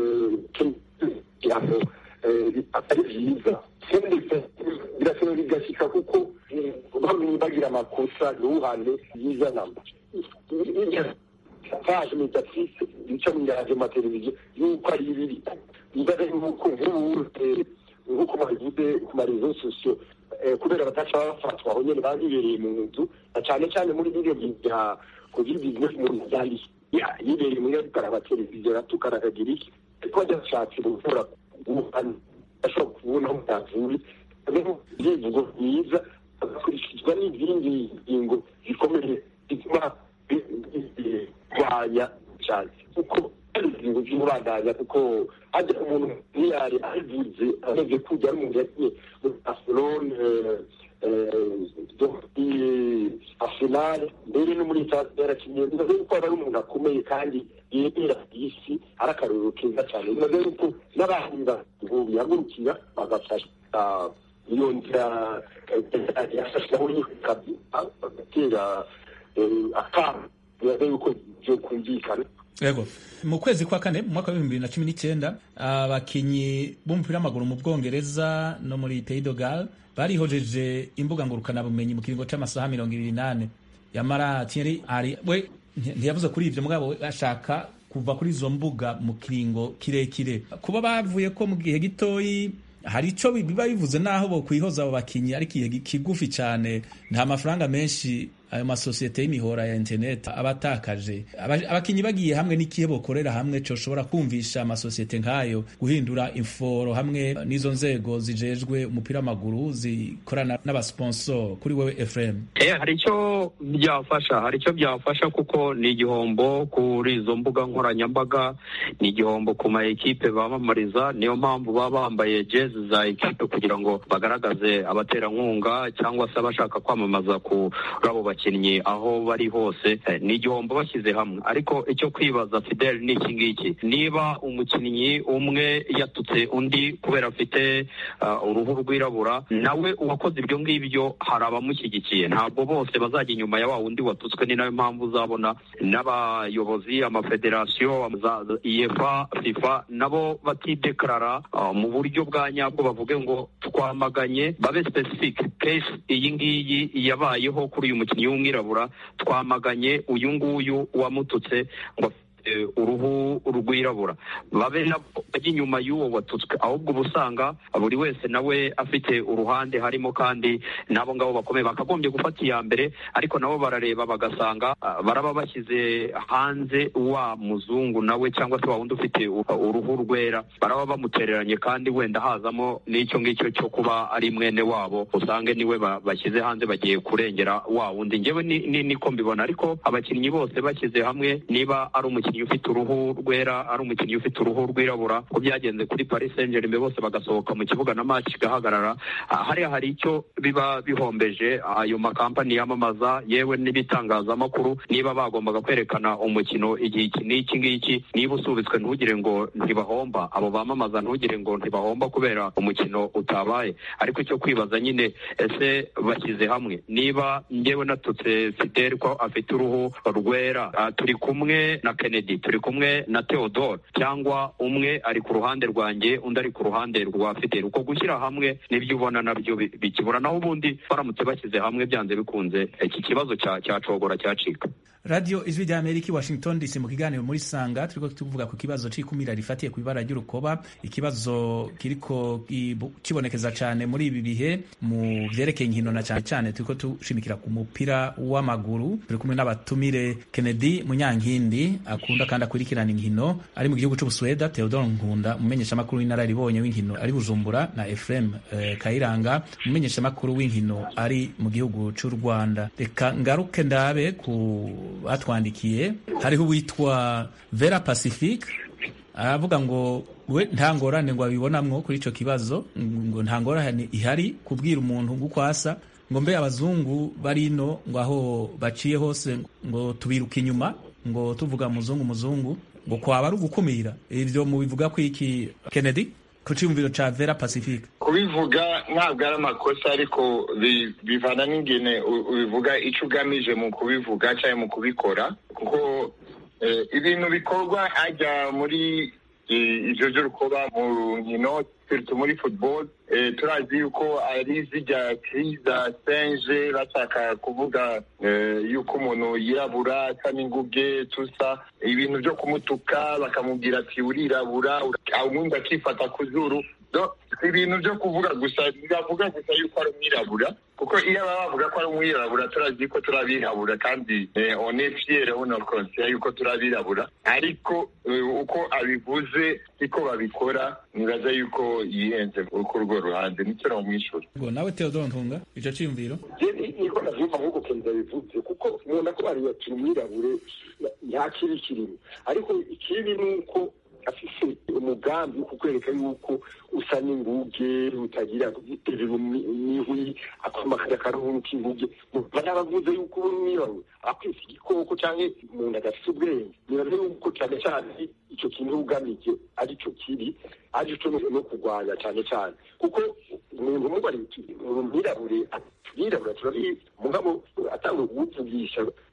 kugira atari byiza birashobora bigashyika kuko bamwe bagira amakosa ntuhane byiza namba paje mediatrice bica mu radio mateleviziyo yuko ari bibi ibaza yuko nk'ubu nk'uko babivuze ku marezo sosiyo kubera bataca bafatwa aho nyene babibereye mu nzu na cane cane muri biriyo bya covid business mu byari yibereye muri ariko televiziyo ratukana akagira iki ariko adashatse gukora ubuhani ashobora kubona aho utavuye ibyivugo byiza agakurikizwa n'izindi ngingo zikomeye zituma kurwanya cyane kuko hari ingingo z'umurandanya kuko hajya umuntu ntiyari abivuze ameze kujya ari umuntu yagiye muri barcelone arsenal mbere no muri stade yarakinnye bimaze yuko aba ari umuntu akomeye kandi yemera isi ari akarorero keza cyane bimaze yuko n'abandi bihagurukira bagafasha iyo nzira yafashiraho bagatera akamo bimaze yuko byo kumvikana yego mu kwezi kwa kane mu mwaka w'ibihumbi bibiri na cumi n'icyenda abakinyi b'umupira w'amaguru mu bwongereza no muri pays de Galles barihojeje imbuga ngurukanabumenyi mu kiringo c'amasaha mirongo ibiri n'ane yamara Thierry ari we ntiyavuze kuri ivyo mugabo we ashaka kuva kuri izo mbuga mu kiringo kirekire kuba bavuye ko mu gihe gitoyi hari ico biba bivuze naho bo kwihoza abo bakinyi ariko igihe kigufi cane nta mafaranga menshi ayo masosiyete y'imihora ya internet aba atakaje Aba- abakinyi bagiye hamwe n'ikihe bokorera hamwe coshobora kumvisha amasosiyete nk'ayo guhindura inforo hamwe n'izo nzego zijejwe umupira w'amaguru zikorana n'abasponsor kuri wewe Ephraim Eh, hari icyo byafasha hari icyo byafasha kuko ni igihombo kuri izo mbuga nkoranyambaga ni igihombo ku ma ekipe bamamariza niyo mpamvu baba bambaye jezi za ekipe kugira ngo bagaragaze abaterankunga cyangwa se abashaka kwamamaza kuri abo bakinnyi aho bari hose Eh, ni igihombo bashyize hamwe ariko icyo kwibaza Fidel ni iki ngiki niba umukinnyi umwe yatutse undi kubera afite uh, uruhu rwirabura nawe uwakoze ibyo ngibyo hari abamushyigikiye ntabwo bose bazajya inyuma ya wa wundi watutswe ni nayo mpamvu uzabona n'abayobozi amafederasiyo za za iyefa fifa nabo batidekarara uh, mu buryo bwa nyabwo bavuge ngo twamaganye babe specific case iyi ngiyi yabayeho kuri uyu mukinnyi w'umwirabura twamaganye uyu nguyu wamututse ngo afite uruhu rwirabura babe nabo bajya inyuma y'uwo watutswe ahubwo uba usanga buri wese nawe afite uruhande harimo kandi n'abo ngabo bakomeye bakagombye gufata iya mbere ariko nabo barareba bagasanga ah, baraba bashyize hanze wa muzungu nawe cyangwa se wa wundi ufite u- uruhu rwera baraba bamutereranye kandi wenda hazamo n'icyo ngicyo cyo kuba ari mwene wabo usange niwe ba- bashyize hanze bagiye kurengera wa wundi njyewe ni- ni- niko mbibona ariko abakinnyi bose bashyize hamwe niba ari umukinnyi ufite uruhu rwera ari umukinnyi ufite uruhu rwirabura ko byagenze kuri Paris Saint-Germain bose bagasohoka mu kibuga na match igahagarara Ah, hariya hari icyo biba bihombeje ayo makampani yamamaza yewe n'ibitangazamakuru niba bagombaga kwerekana umukino igihe iki n'iki ngiki niba usubitswe ntugire ngo ntibahomba abo bamamaza ntugire ngo ntibahomba kubera umukino utabaye ariko icyo kwibaza nyine ese bashyize hamwe niba njyewe natutse Fidel ko afite uruhu rwera ah, turi kumwe na Kennedy turi kumwe na Theodore cyangwa umwe ari ku ruhande rwanjye undi ari ku ruhande rwa Fidel uko gushyira hamwe nibyo ubona nabyo bi- bikibura naho ubundi baramutse bashyize hamwe byanze bikunze iki kibazo cya cyacogora cyacika radio ijwi rya amerika i washington dc mu kiganiro muri sanga turiko tuvuga ku kibazo c'ikumira rifatiye ku ibara ry'urukoba ikibazo kiriko kibu- kibonekeza cane muri ibi bihe mu vyerekeye inkino na cane cane turiko tushimikira ku mupira w'amaguru turi kumwe n'abatumire kennedy munyankindi akunda kandi akurikirana inkino ari mu gihugu c'ubusweda theodore nkunda umumenyeshamakuru w'inararibonye w'inkino ari bujumbura na efrem eh, kayiranga umumenyeshamakuru w'inkino ari mu gihugu c'u rwanda reka ngaruke ndabe ku batwandikiye hariho uwitwa vera pacifique aravuga ngo we nta ngorane ngo abibonamwo kuri ico kibazo ngo nta ngorane ihari kubwira umuntu nguko asa ngo mbe abazungu bari ino ngo aho baciye hose ngo tubiruka inyuma ngo tuvuga muzungu muzungu ngo kwaba ari ugukumira ivyo mubivuga ko iki kennedy ku ciyumviro ca vera pacifique kubivuga ntabwo ari amakosa ariko bi- bivana n'ingene u- ubivuga icyo ugamije mu kubivuga cyangwa mu kubikora kuko eh, ibintu bikorwa hajya muri eh, ivyo vy'urukoba mu nkino surtout muri football eh, turazi yuko ari zirya cri za singe bashaka kuvuga eh, yuko umuntu yirabura asa n'inguge tusa ibintu vyo kumutuka bakamubwira ati urirabura ura- uwundi akifata ku zuru Do- si ibintu byo kuvuga gusa bavuga gusa yuko ari umwirabura kuko iyo baba bavuga ko ari umwirabura turazi ko turabirabura kandi eh, on est fier on est conscient yuko turabirabura ariko eh, uko abivuze siko babikora nibaza yuko yihenze kuri urwo ruhande nicyo namwishura ngo nawe theodore ntunga ico ciyumviro niko navyumva nk'uko kenza bivuze kuko umuntu akubariye ati umwirabure nta kibi kirimo ariko ikibi ni uko afise umugambi wo kukwereka yuko usa n'inguge utagira guterera imihwi akwamakaza akaruhu k'inguge barabavuze yuko uri umwirabure akwise igikoko canke umuntu adafise ubwenge nibaza yuko cane cane ico kintu ugamije ari co kibi ari co no kurwanya cane cane kuko umuntu umubariye uti uri umwirabure twirabura turabizi mugabo atanga kuwuvugisha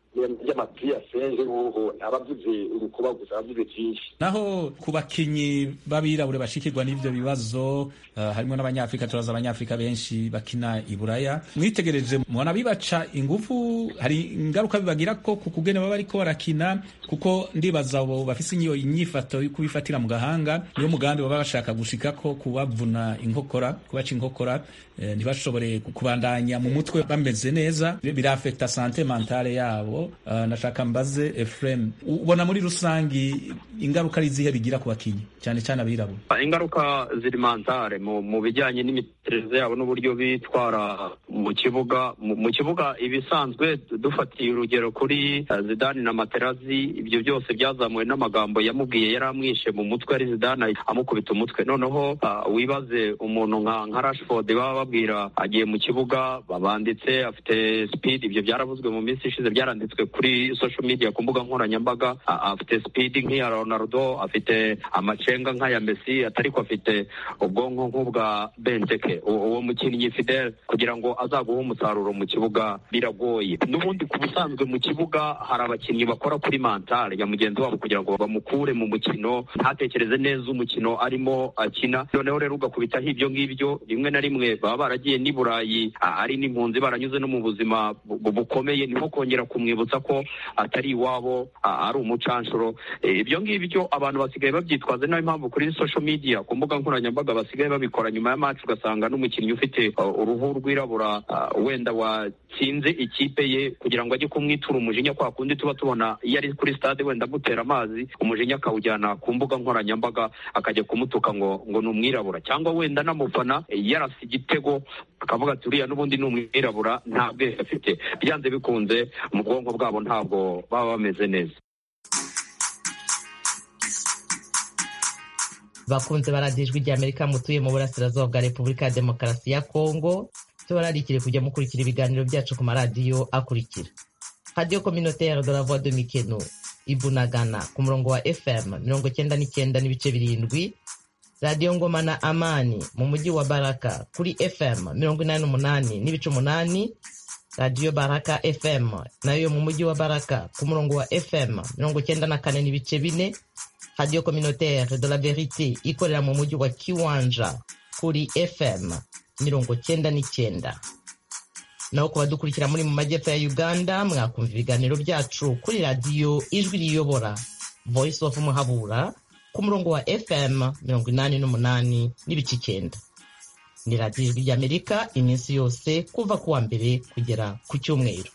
ry'amapiri asenje ubu abavuze urukuba gusa abavuze byinshi naho ku bakinyi b'abirabure bashikirwa n'ivyo bibazo uh, harimo n'abanyafrika turaza abanyafrika benshi bakina i buraya mwitegereje mubona bibaca ingufu hari ingaruka bibagira ko ku kugene baba bariko barakina kuko ndibaza abo bafise iyo inyifato yo kubifatira mu gahanga niyo mugambi baba bashaka gushikako kubavuna inkokora kubaca inkokora eh, ntibashobore kubandanya mu mutwe bameze neza birafekta sante mentale yabo uh, nashaka mbaze Efrem ubona muri rusangi ingaruka ari izihe bigira ku bakinyi cyane cyane abirabura ingaruka ziri mentale mu, mu bijyanye n'imitekerereze yabo n'uburyo bitwara mu kibuga mu, mu kibuga ibisanzwe dufatiye urugero kuri uh, Zidane na Materazzi ibyo byose byazamuwe n'amagambo yamubwiye yari amwishe mu mutwe ari Zidane amukubita umutwe noneho uh, wibaze umuntu nka nka Rashford baba babwira agiye mu kibuga babanditse afite speed ibyo byaravuzwe mu minsi ishize byaranditswe kuri social media ku mbuga nkoranyambaga afite speed nk'iya Ronaldo afite amacenga nk'aya Messi atariko afite ubwonko nk'ubwa Benteke uwo mukinnyi Fidel kugira ngo azaguhe umusaruro mu kibuga biragoye n'ubundi ku busanzwe mu kibuga hari abakinnyi bakora kuri mentale ya mugenzi wabo kugira ngo bamukure mu mukino ntatekereze neza umukino arimo akina noneho rero ugakubitaho ibyo ngibyo rimwe na rimwe baba baragiye n'i Burayi ari n'impunzi baranyuze no mu buzima bukomeye niho kongera kumwibutsa ko atari iwabo ari umucanshuro ibyo ngibyo abantu basigaye babyitwaza nayo mpamvu kuri social media ku mbuga nkoranyambaga basigaye babikora nyuma ya match ugasanga n'umukinnyi ufite uruhu rwirabura wenda watsinze ikipe ye kugira ngo ajye kumwitura umujinya kwa kundi tuba tubona iyo ari kuri stade wenda amutera amazi umujinya akawujyana ku mbuga nkoranyambaga akajya kumutuka ngo ngo ni umwirabura cyangwa wenda n'amufana yarasa igitego akavuga ati uriya n'ubundi ni umwirabura nta bwenge afite byanze bikunze mu bwonko bwabo ntabwo baba bameze neza bakunze baradiyo ijwi ry'amerika mutuye mu burasirazuba bwa repubulika ya demokarasi ya kongo tubararikire kujya mukurikira ibiganiro byacu ku maradiyo akurikira radiyo communautaire de la voix de mikeno ibunagana ku murongo wa fm mirongo cyenda n'icyenda n'ibice birindwi radiyo ngoma na amani mu mujyi wa baraka kuri fm mirongo inani n'umunani n'ibice umunani radiyo baraka fm nayo mu mujyi wa baraka ku murongo wa fm mirongo cyenda na kane n'ibice bine radiyo communautaire de la verite ikorera mu mujyi wa kiwanja kuri fm mirongo cyenda n'icyenda naho ku badukurikira muri mu majyepfo ya uganda mwakumva ibiganiro byacu kuri radiyo ijwi riyobora voice of muhabura ku murongo wa fm mirongo inani n'umunani n'ibice icyenda ni radiyo ijwi ry'amerika iminsi yose kuva ku wa mbere kugera ku cyumweru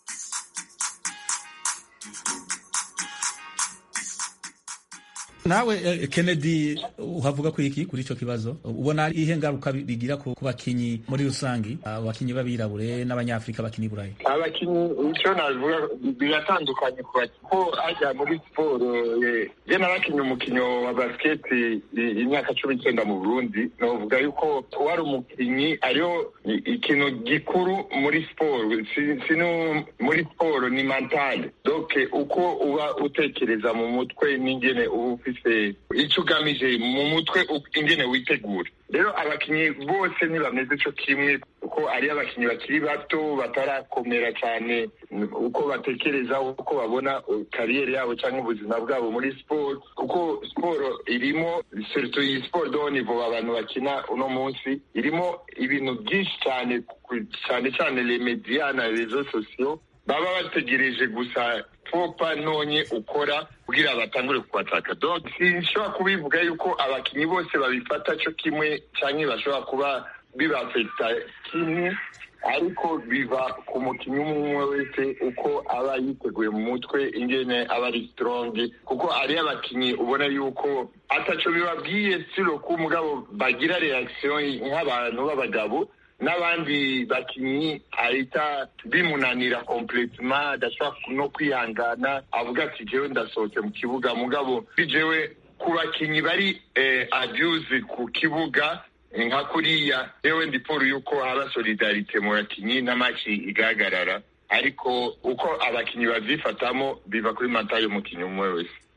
nawe Kennedy uhavuga ku iki kuri icyo kibazo ubona ihe ngaruka bigira ku bakinyi muri rusange abakinyi b'abirabure n'abanyafurika bakina i burayi abakinyi icyo navuga biratandukanye ko ajya muri siporo je narakinye umukino wa basiketi imyaka cumi n'icyenda mu burundi navuga yuko wari umukinyi ariyo ikintu gikuru muri siporo sino muri siporo ni mentale donc uko uba utekereza mu mutwe n'ingene uba ufise icyo ugamije mu mutwe ingene witegura rero abakinnyi bose ntibameze cyo kimwe kuko ari abakinnyi bakiri bato batarakomera cyane uko batekereza uko babona kariyeri yabo cyangwa ubuzima bwabo muri siporo kuko siporo irimo seritu iyi siporo do nivo abantu bakina uno munsi irimo ibintu byinshi cyane cyane cyane remediya na rezo sosiyo baba bategereje gusa popa nonye ukora kugira batangure kubataka donc sinshobora kubivuga yuko abakinnyi bose babifata cyo kimwe cyangwa bashobora kuba bibafekita kimwe ariko biva ku mukinnyi umwe wese uko aba yiteguye mu mutwe ingene aba ari strong kuko ari abakinnyi ubona yuko ataco bibabwiye siro ko umugabo bagira reaction nk'abantu b'abagabo n'abandi bakinnyi ahita bimunanira completement adashobora no kwihangana avuga ati jewe ndasohotse mu kibuga mugabo jewe ku bakinnyi bari eh, abuse ku kibuga nka kuriya yewe ndiporo yuko haba solidarite mu bakinnyi n'amaci igahagarara ariko uko abakinnyi babyifatamo biva kuri mata y'umukinnyi umwe wese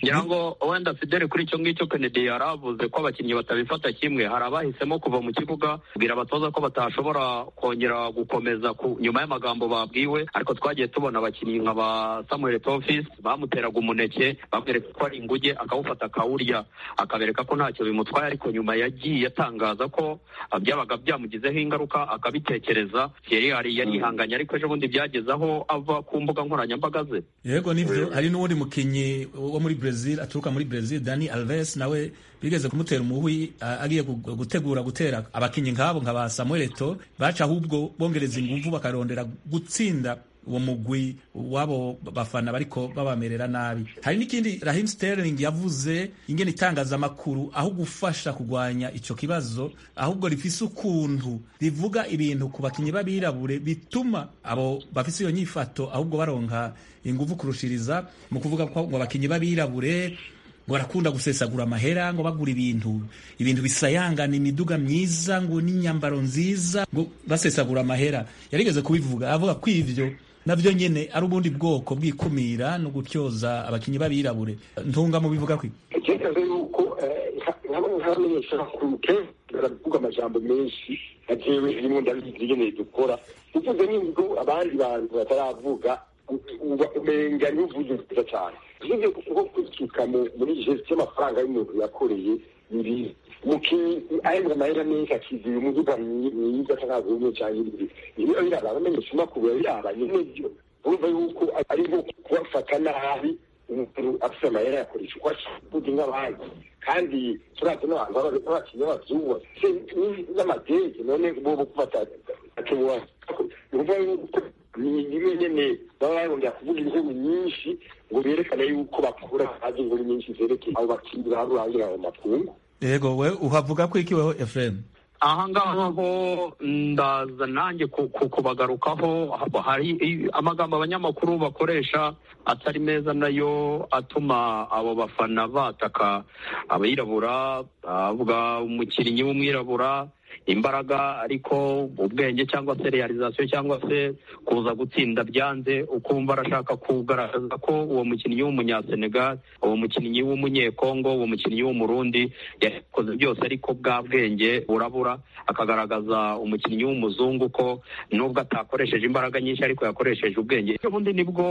ngira ngo wenda fidele kuri icyo ngicyo kennedy yari avuze ko abakinnyi batabifata kimwe hari abahisemo kuva mu kibuga kubwira abatoza ko batashobora kongera gukomeza ku nyuma y'amagambo babwiwe ariko twagiye tubona abakinnyi nka ba samuel tofis bamuteraga umuneke bamwereka ko ari inguge akawufata akawurya akabereka ko ntacyo bimutwaye ariko nyuma yagiye atangaza ko ah, byabaga byamugizeho ingaruka akabitekereza yari yari yarihanganye ariko ejo bundi byageze aho ava ku mbuga nkoranyambaga ze yego nivyo hari n'uwundi mukinyi wo muri Brazil aturuka muri Brazil Dani Alves nawe bigeze kumutera umuhwi a- agiye gu- gutegura gutera abakinyi nk'abo nka ba Samuel Eto'o baca ahubwo bongereza inguvu bakarondera gutsinda uwo mugwi wabo bafana bariko babamerera nabi hari n'ikindi Raheem Sterling yavuze ingene itangazamakuru aho gufasha kugwanya ico kibazo ahubwo rifise ukuntu rivuga ibintu ku bakinyi b'abirabure bituma abo bafise iyo nyifato ahubwo baronka inguvu kurushiriza mu kuvuga ko ngo abakinyi b'abirabure ngo barakunda gusesagura amahera ngo bagura ibintu ibintu bisayangana imiduga myiza ngo n'inyambaro nziza ngo basesagura amahera yarigeze kubivuga avuga ko ivyo navyo nyene ari ubundi bwoko bw'ikumira no gutyoza abakinyi b'abirabure ntunga mu bivuga kwi icyerekezo yuko nk'abamenyesha makuru kenshi baravuga amajambo menshi atewe rimwe ndabizi ngeneye dukora uvuze n'ubwo abandi bantu bataravuga uba umenga n'uvuze nziza cyane usibye nko kwisuka muri gesti y'amafaranga y'umuntu yakoreye ni umukinnyi ahembwa amahera menshi akizira umuduga mwiza cyangwa umwe cyangwa ibiri niyo biraba abamenyesha makuru yabiraba nyine byo urumva yuko ari nko kubafata nabi umuntu afite amahera yakoresha uko ashaka nk'abandi kandi turazi n'abantu b'abakinnyi b'abazungu n'amadege none bo gufata atubuha urumva yuko ni rimwe nyene baba barongera kuvuga inkuru nyinshi ngo berekane yuko bakura bazi inkuru nyinshi zerekeye abo bakinnyi barurangira ayo makungu yego we uhavuga ko iki weho Efrem aha ngaha ho ndaza nanjye ku- ku- kubagarukaho haba hari amagambo abanyamakuru bakoresha atari meza nayo atuma abo bafana bataka abirabura avuga umukinnyi w'umwirabura imbaraga ariko ubwenge cyangwa se realizasiyo cyangwa se kuza gutsinda byanze ukumva arashaka kugaragaza ko uwo mukinnyi w'umunyasenegal uwo mukinnyi w'umunyekongo uwo mukinnyi w'umurundi yakoze byose ariko bwa bwenge burabura akagaragaza umukinnyi w'umuzungu ko nubwo atakoresheje imbaraga nyinshi ariko yakoresheje ubwenge ubundi nibwo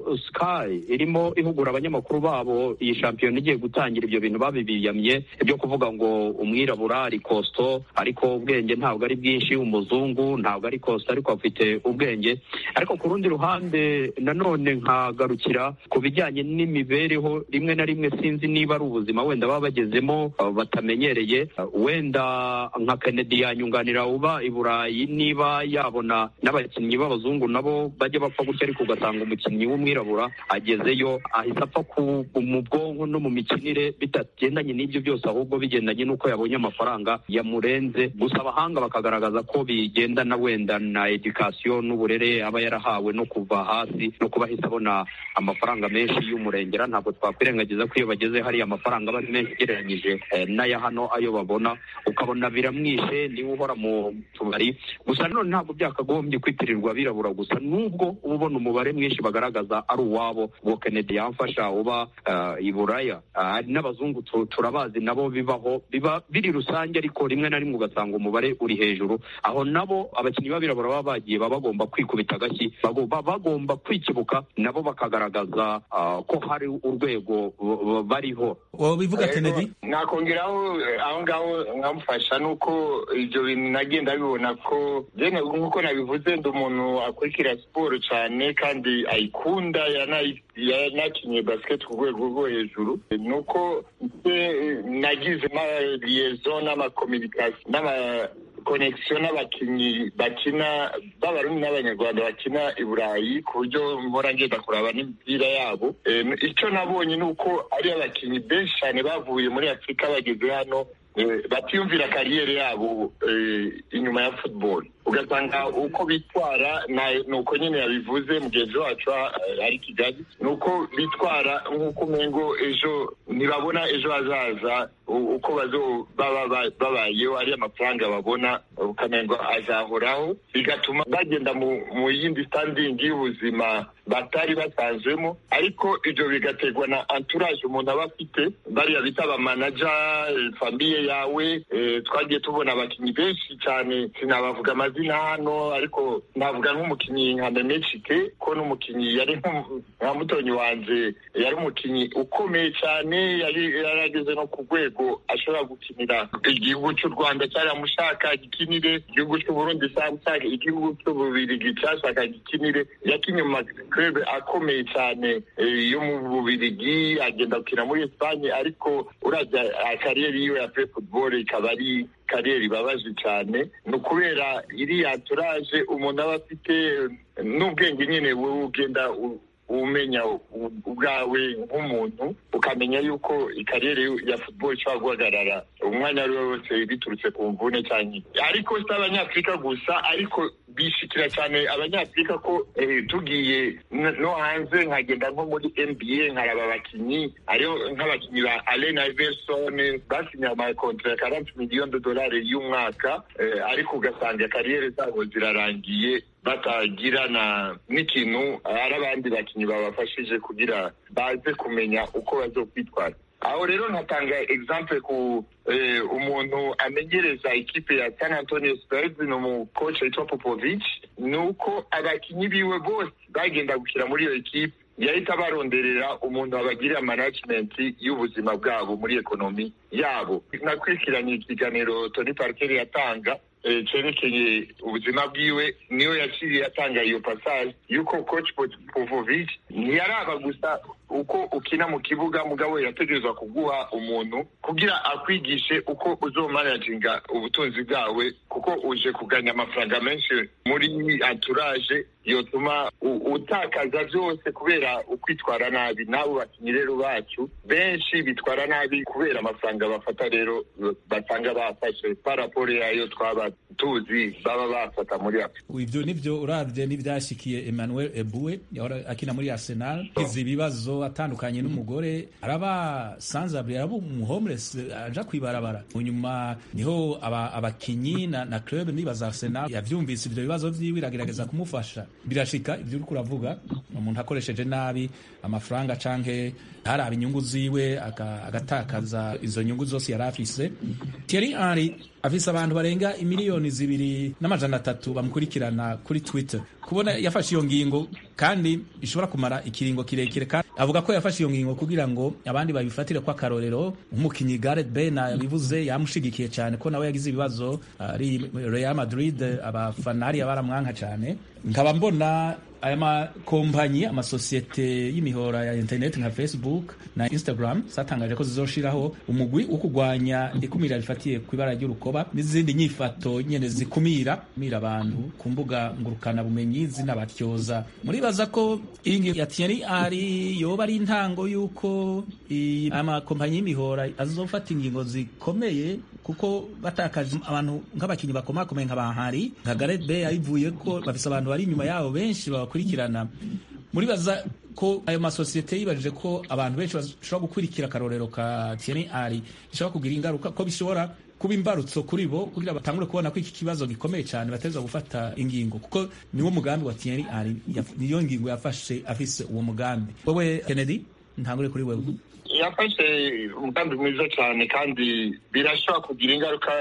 sky irimo ihugura abanyamakuru babo iyi shampiyona igiye gutangira ibyo bintu babibiyamye ibyo kuvuga ngo umwirabura ari kosto ariko ubwenge ntabwo ari bwinshi umuzungu ntabwo ari kosto ariko afite ubwenge ariko ku rundi ruhande nanone nkagarukira ku bijyanye n'imibereho rimwe na rimwe sinzi niba ari ubuzima wenda baba bagezemo uh, batamenyereye Uh, wenda nka kennedy yanyunganira uba i burayi niba yabona n'abakinnyi b'abazungu nabo bajya bapfa gutya ariko ugasanga umukinnyi w'umwirabura agezeyo ahita apfa ku mu bwonko no mu mikinire bitagendanye n'ibyo byose ahubwo bigendanye n'uko yabonye amafaranga yamurenze gusa abahanga bakagaragaza ko bigendana wenda na edikasiyo n'uburere aba yarahawe no kuva hasi no kuba ahita abona amafaranga menshi y'umurengera ntabwo twakwirengagiza ko iyo bageze hariya amafaranga aba ari menshi ugereranyije eh, n'aya hano ayo babona ukabona biramwishe niwe uhora mu tubari gusa nanone ntabwo byakagombye kwitirirwa abirabura gusa nubwo uba ubona umubare mwinshi bagaragaza ari uwabo uwo kennedy yamfasha uba uh, i buraya Ah, hari n'abazungu tu- turabazi nabo bibaho biba biri rusange ariko rimwe na rimwe ugasanga umubare uri hejuru aho nabo abakinnyi b'abirabura baba bagiye baba bagomba kwikubita agashyi bago- baba bagomba kwikibuka nabo bakagaragaza ah, ko hari urwego b- b- bariho wowe bivuga Kennedy nakongeraho eh, aho ngaho nkamufasha nuko ibyo bintu nagenda bibona ko jene nk'uko nabivuze ndi umuntu akurikira siporo cyane kandi ayikunda yanayi- yanakinye basket ku rwego rwo hejuru nuko nje, eh, nagize amaliyezo n'amakominikasiyo n'amakonegisiyo n'abakinnyi bakina b'abarundi n'abanyarwanda bakina i burayi ku buryo mpora ngenda kuraba n'imipira yabo Eh, icyo nabonye ni uko ari abakinnyi benshi cyane bavuye muri afurika bageze hano eh, batiyumvira kariyeri yabo eh, inyuma ya football ugasanga uko bitwara ni uko nyine yabivuze mugenzi wacu ari kigali ni uko bitwara nk'uko umengo ejo ntibabona ejo hazaza uko baba babayeho ari amafaranga babona ukamengo azahoraho bigatuma bagenda mu yindi standingi y'ubuzima batari basanzwemo ariko ibyo bigaterwa na entourage umuntu aba afite bariya bita abamanaja famiye yawe twagiye tubona abakinnyi benshi cyane sinabavuga amazina hano ariko navuga nk'umukinnyi nka memecike ko n'umukinnyi yari nka mutonyi wanje yari umukinnyi ukomeye cyane yari yarageze no ku rwego ashobora gukinira igihugu cy'u rwanda cyaramushaka gikinire igihugu cy'uburundi cyamushaka igihugu cy'ububirigi cyashaka gikinire yakinye mu maklube akomeye cyane yo mu bubirigi agenda gukina muri esipanye ariko urajya kariyeri yiwe ya pre football ikaba ari kariyeri ibabaje cyane ni ukubera iriya turaje umuntu aba afite n'ubwenge nyine wowe ugenda umenya ubwawe nk'umuntu ukamenya yuko ikariyeri ya football ishobora guhagarara umwanya ari we wose biturutse ku mvune cyane ariko si abanyafurika gusa ariko bishikira cyane abanyafurika ko tugiye no hanze nkagenda nko muri nba nkaraba abakinnyi ariyo nk'abakinnyi ba allen iverson basinye amakontra ya karanti miliyoni dolari y'umwaka ariko ugasanga kariyeri zabo zirarangiye batagirana n'ikintu ari abandi bakinnyi babafashije kugira baze kumenya uko bazokwitwara aho rero nkatanga example ku umuntu amenyereza ikipe ya San Antonio Spurs ni umukoci witwa Popovich ni uko abakinnyi biwe bose bagenda gukina muri iyo ekipe yahita baronderera umuntu abagirira management y'ubuzima bwabo muri ekonomi yabo nakurikiranye ikiganiro Tony Parker yatanga cyerekeye ubuzima bwiwe niyo yaciye atanga iyo passage yuko coach Popovic ntiyaraba gusa uko ukina mu kibuga mugabo yategerezwa kuguha umuntu kugira akwigishe uko uzomanaginga ubutunzi bwawe kuko uje kuganya amafaranga menshi muri entourage yotuma utakaza byose kubera ukwitwara nabi n'abo bakinnyi rero bacu benshi bitwara nabi kubera amafaranga bafata rero basanga bafashe paraporo yayo twaba tuzi baba bafata muri afurika ibyo nibyo urabye n'ibyashyikiye emmanuel ebue yahora akina muri arsenal izi ibibazo atandukanye n'umugore araba sanzabure araba umuhomeless aja kwibarabara nyuma niho abakinyi na, na club nibaza arsenal yavyumvise ivyo bibazo vyiwe iragerageza kumufasha birashika ivyo uriko uravuga umuntu akoresheje nabi amafaranga canke ntaraba inyungu ziwe agatakaza izo nyungu zose yari afise Thierry Henry afise abantu barenga imiliyoni zibiri n'amajana atatu bamukurikirana kuri Twitter kubona yafashe iyo ngingo kandi ishobora kumara ikiringo kirekire kandi avuga ko yafashe iyo ngingo kugira ngo abandi babifatire ko akarorero nk'umukinnyi Gareth Bale yabivuze yamushigikiye cyane ko nawe yagize ibibazo ari Real Madrid abafana hariya baramwanka cyane nkaba mbona aya makompanyi amasosiyete y'imihora ya interineti nka facebook na instagram zatangaje ko zizoshiraho umugwi wo kurwanya ikumira rifatiye ku ibara ry'urukoba n'izindi nyifato nyene zikumira kumira abantu ku mbuga ngurukana bumenyi zinabatyoza muribaza ko iyi ya Thierry ari yoba ari intango y'uko amakompanyi y'imihora azofata ingingo zikomeye kuko batakaje abantu nk'abakinnyi bakomakomeye nka bahari nka Gareth Bale ayivuye ko bafise abantu bari inyuma yabo benshi babakurikirana muribaza ko ayo masosiyete yibajije ko abantu benshi bashobora gukurikira akarorero ka Thierry Henry bishobora kugira ingaruka ko bishobora kuba imbarutso kuri bo kugira batangure kubona ko iki kibazo gikomeye cyane bateza gufata ingingo kuko niwo mugambi wa Thierry Henry niyo ngingo yafashe afise uwo mugambi wowe Kennedy ntangure kuri wewe yafashe umugambi mwiza cyane kandi birashobora kugira ingaruka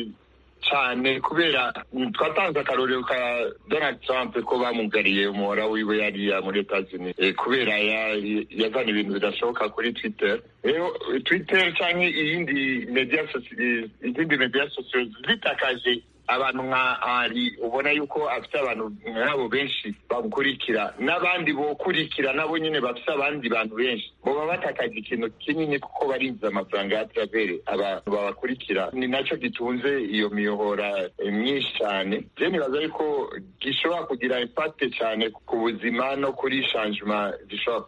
cyane kubera twatanze akarorero ka donald trump ko bamugariye umuhora wiwe yariya muri etazini kubera yazana ibintu bidashoboka kuri twitter rero twitter cyangwa iyindi media izindi media sosiyo zitakaje abantu nka ari ubona yuko afite abantu nk'abo benshi bamukurikira n'abandi bokurikira nabo nyine bafite abandi bantu benshi baba batakaje ikintu kinini kuko barinjiza amafaranga ya travere abantu babakurikira ni nacyo gitunze iyo miyobora myinshi cyane je nibaza yuko gishobora kugira impakte cyane ku buzima no kuri shanjuma gishobora kuba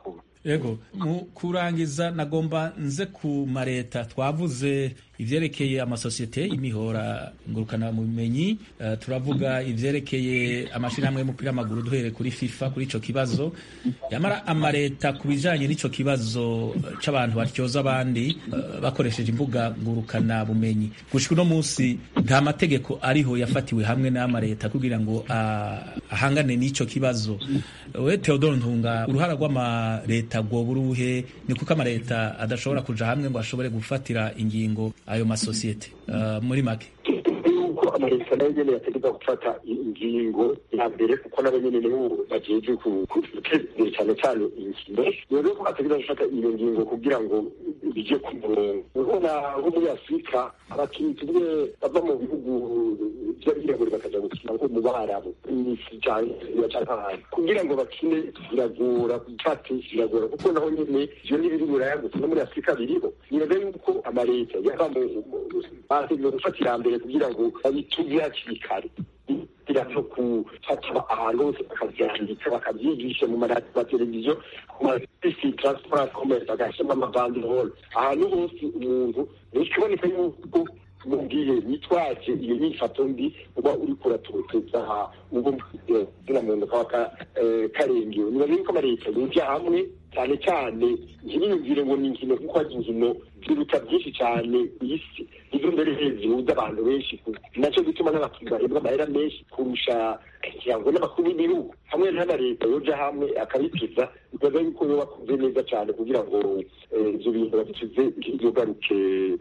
yego mu kurangiza nagomba nze ku mareta twavuze ivyerekeye amasosiyete y'imihora ngurukana mu bumenyi uh, turavuga ivyerekeye amashirahamwe y'umupira w'amaguru duhere kuri FIFA kuri ico kibazo yamara amareta ku bijanye n'ico kibazo c'abantu batyoza abandi uh, bakoresheje imbuga ngurukana bumenyi gushika uno munsi nta mategeko ariho yafatiwe hamwe n'amareta kugira ngo uh, ahangane n'ico kibazo we Theodore Ntunga uruhara rw'amareta rwoba uruhe ni kuko amareta adashobora kuja hamwe ngo ashobore gufatira ingingo ayo masosiyete uh, muri make yuko amareta nayo nyene yategeza gufata ingingo ya mbere kuko nabo nyene nibo bajejwe guteza imbere cane cane inkino rero ko ategeza gufata iyo ngingo kugira ngo bije ku murongo urabona nko muri afurika abakinyi tumwe bava mu bihugu vy'abirabure bakaja gukina nko mu barabu mw'isi canke canke ahandi kugira ngo bakine biragora gufata biragora kuko naho nyene ivyo n'ibiri buraya gusa no muri afurika biriho nibaza yuko amareta yava mu bategeza gufata iya mbere kugira ngo babituze hakiri kare kugira no gufata ahantu hose bakavyandika bakavyigisha mu mateleviziyo ku masisi transport commerce bagashiramo amabanderole ahantu hose umuntu bikiboneka yuko mubwiye nitwaje iyo nyifato mbi uba uriko uratoteza ubwo zina muntu kaba karengewe nibaza yuko amareta yoja hamwe cyane cyane ntibiyumvire ngo ni inkino kuko hari inkino ziruta byinshi cyane ku isi izo mbere zihuza abantu benshi nacyo gituma n'abakinnyi bahembwa amahera menshi kurusha ngo n'abakuru b'ibihugu hamwe n'amareta yoja hamwe akabituza bibaza yuko yo bakoze neza cyane kugira ngo ibyo bintu babituze ntibigaruke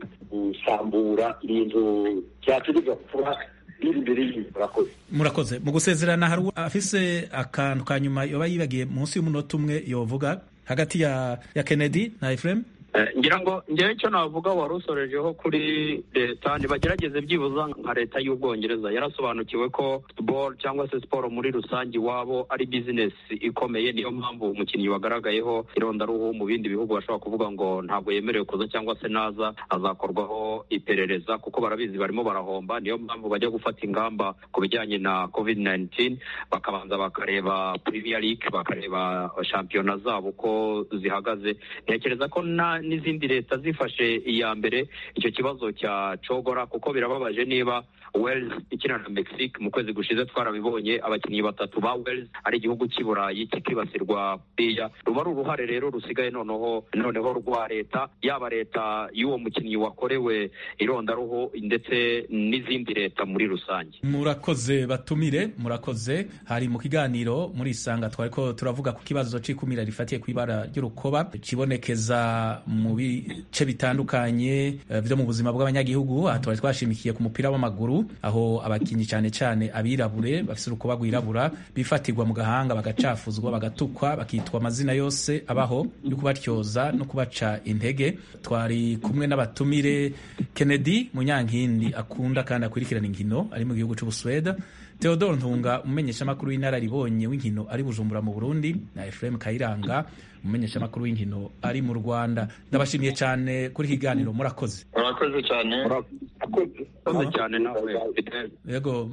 gusambura ibintu byategeza kuba biri imbere y'ibintu murakoze murakoze mu gusezerana hari afise akantu ka nyuma yoba yibagiye munsi y'umunota umwe yovuga hagati ya ya Kennedy na Ephraim ngira ngo ngewe icyo navuga wari usorejeho kuri leta ntibagerageze byibuza nka leta y'ubwongereza yarasobanukiwe ko football cyangwa se siporo muri rusange iwabo ari bizinesi ikomeye niyo mpamvu umukinnyi wagaragayeho irondaruhu mu bindi bihugu bashobora kuvuga ngo ntabwo yemerewe kuza cyangwa se naza azakorwaho iperereza kuko barabizi barimo barahomba niyo mpamvu bajya gufata ingamba ku bijyanye na covid 19 bakabanza bakareba premier league bakareba shampiyona zabo uko zihagaze ntekereza ko na n'izindi leta zifashe iya mbere icyo kibazo cya cogora kuko birababaje niba Wales ikina na Mexique mu kwezi gushize twarabibonye abakinnyi batatu ba Wales ari igihugu cy'i Burayi kikibasirwa kuriya ruba ari uruhare rero rusigaye noneho noneho rwa leta yaba leta y'uwo mukinnyi wakorewe irondaruhu ndetse n'izindi leta muri rusange murakoze batumire murakoze hari mu kiganiro muri isanga twari ko turavuga ku kibazo c'ikumira rifatiye ku ibara ry'urukoba kibonekeza mu bice bitandukanye byo mu buzima bw'abanyagihugu aha twari twashimikiye ku mupira w'amaguru aho abakinnyi cyane cyane abirabure bafite urukoba rwirabura bifatirwa mu gahanga bagacafuzwa bagatukwa bakitwa amazina yose abaho yo kubatyoza no kubaca intege twari kumwe n'abatumire Kennedy Munyankindi akunda kandi akurikirana inkino ari mu gihugu cy'Ubusuweda Theodore Ntunga umumenyeshamakuru w'inararibonye w'inkino ari Bujumbura mu Burundi na Ephraim Kayiranga umumenyeshamakuru w'inkino ari mu Rwanda ndabashimiye cyane kuri kiganiro murakoze murakoze cyane murakoze cyane nawe yego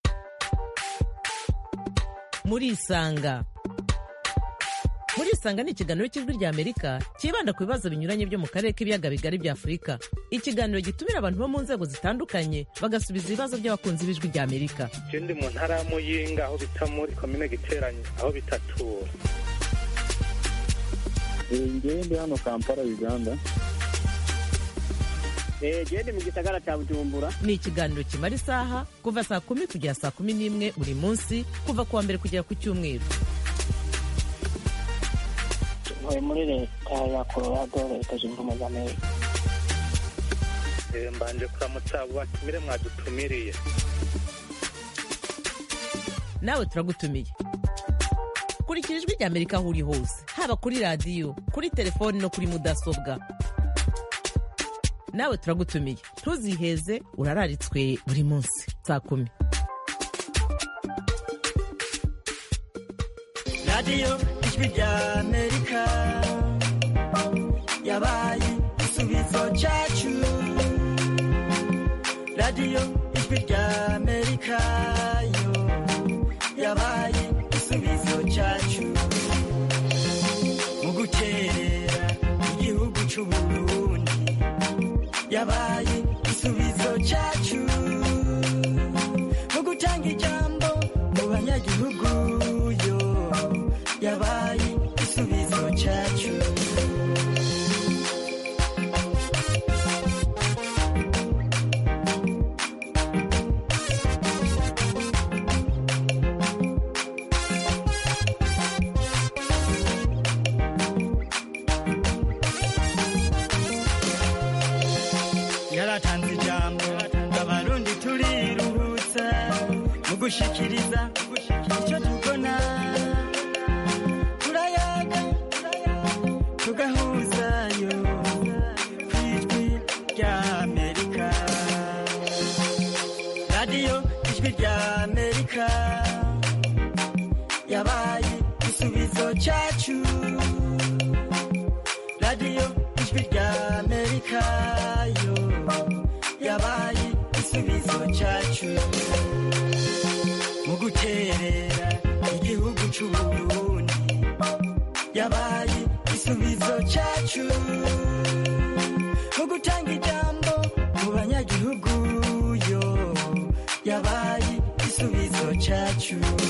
murisanga murisanga ni ikiganiro cy'ijwi rya amerika cyibanda ku bibazo binyuranye byo mu karere k'ibiyaga bigari bya afurika ikiganiro gitumira abantu bo mu nzego zitandukanye bagasubiza ibibazo by'abakunzi b'ijwi rya amerika ikindi mu ntara ya muyinga aho bita muri komine giteranye aho bitatura ngewe ndi hano kampala uganda gende mu gisagara cya bujumbura ni ikiganiro kimara isaha kuva saa kumi kugera saa kumi n'imwe buri munsi kuva ku wa mbere kugera ku cyumweru ntuye muri leta ya colorado leta zunze ubumwe za amerika mbanje kuramutsa abo batumire mwadutumiriye nawe turagutumiye kurikira ijwi rya amerika aho uri hose haba kuri radiyo kuri telefoni no kuri mudasobwa nawe turagutumiye ntuziheze urararitswe buri munsi saa kumi radiyo ijwi rya amerika yabaye igisubizo cyacu radiyo ijwi rya amerika yo yabaye igisubizo cyacu mu gukera c'uburundi yabaye igisubizo cyacu mu gutanga ijambo mu banyagihugu yo yabaye igisubizo cyacu yaratanze ijambo abarundi turiruhutsa mu gushikiriza icyo tubona turayaga tugahuzayo ku ijwi rya amerika radiyo ijwi rya amerika yabaye igisubizo cyacu radiyo ijwi rya amerika yo yabaye igisubizo cyacu mu guterera igihugu c'uburundi yabaye igisubizo cyacu mu gutanga ijambo mu banyagihugu yo yabaye igisubizo cyacu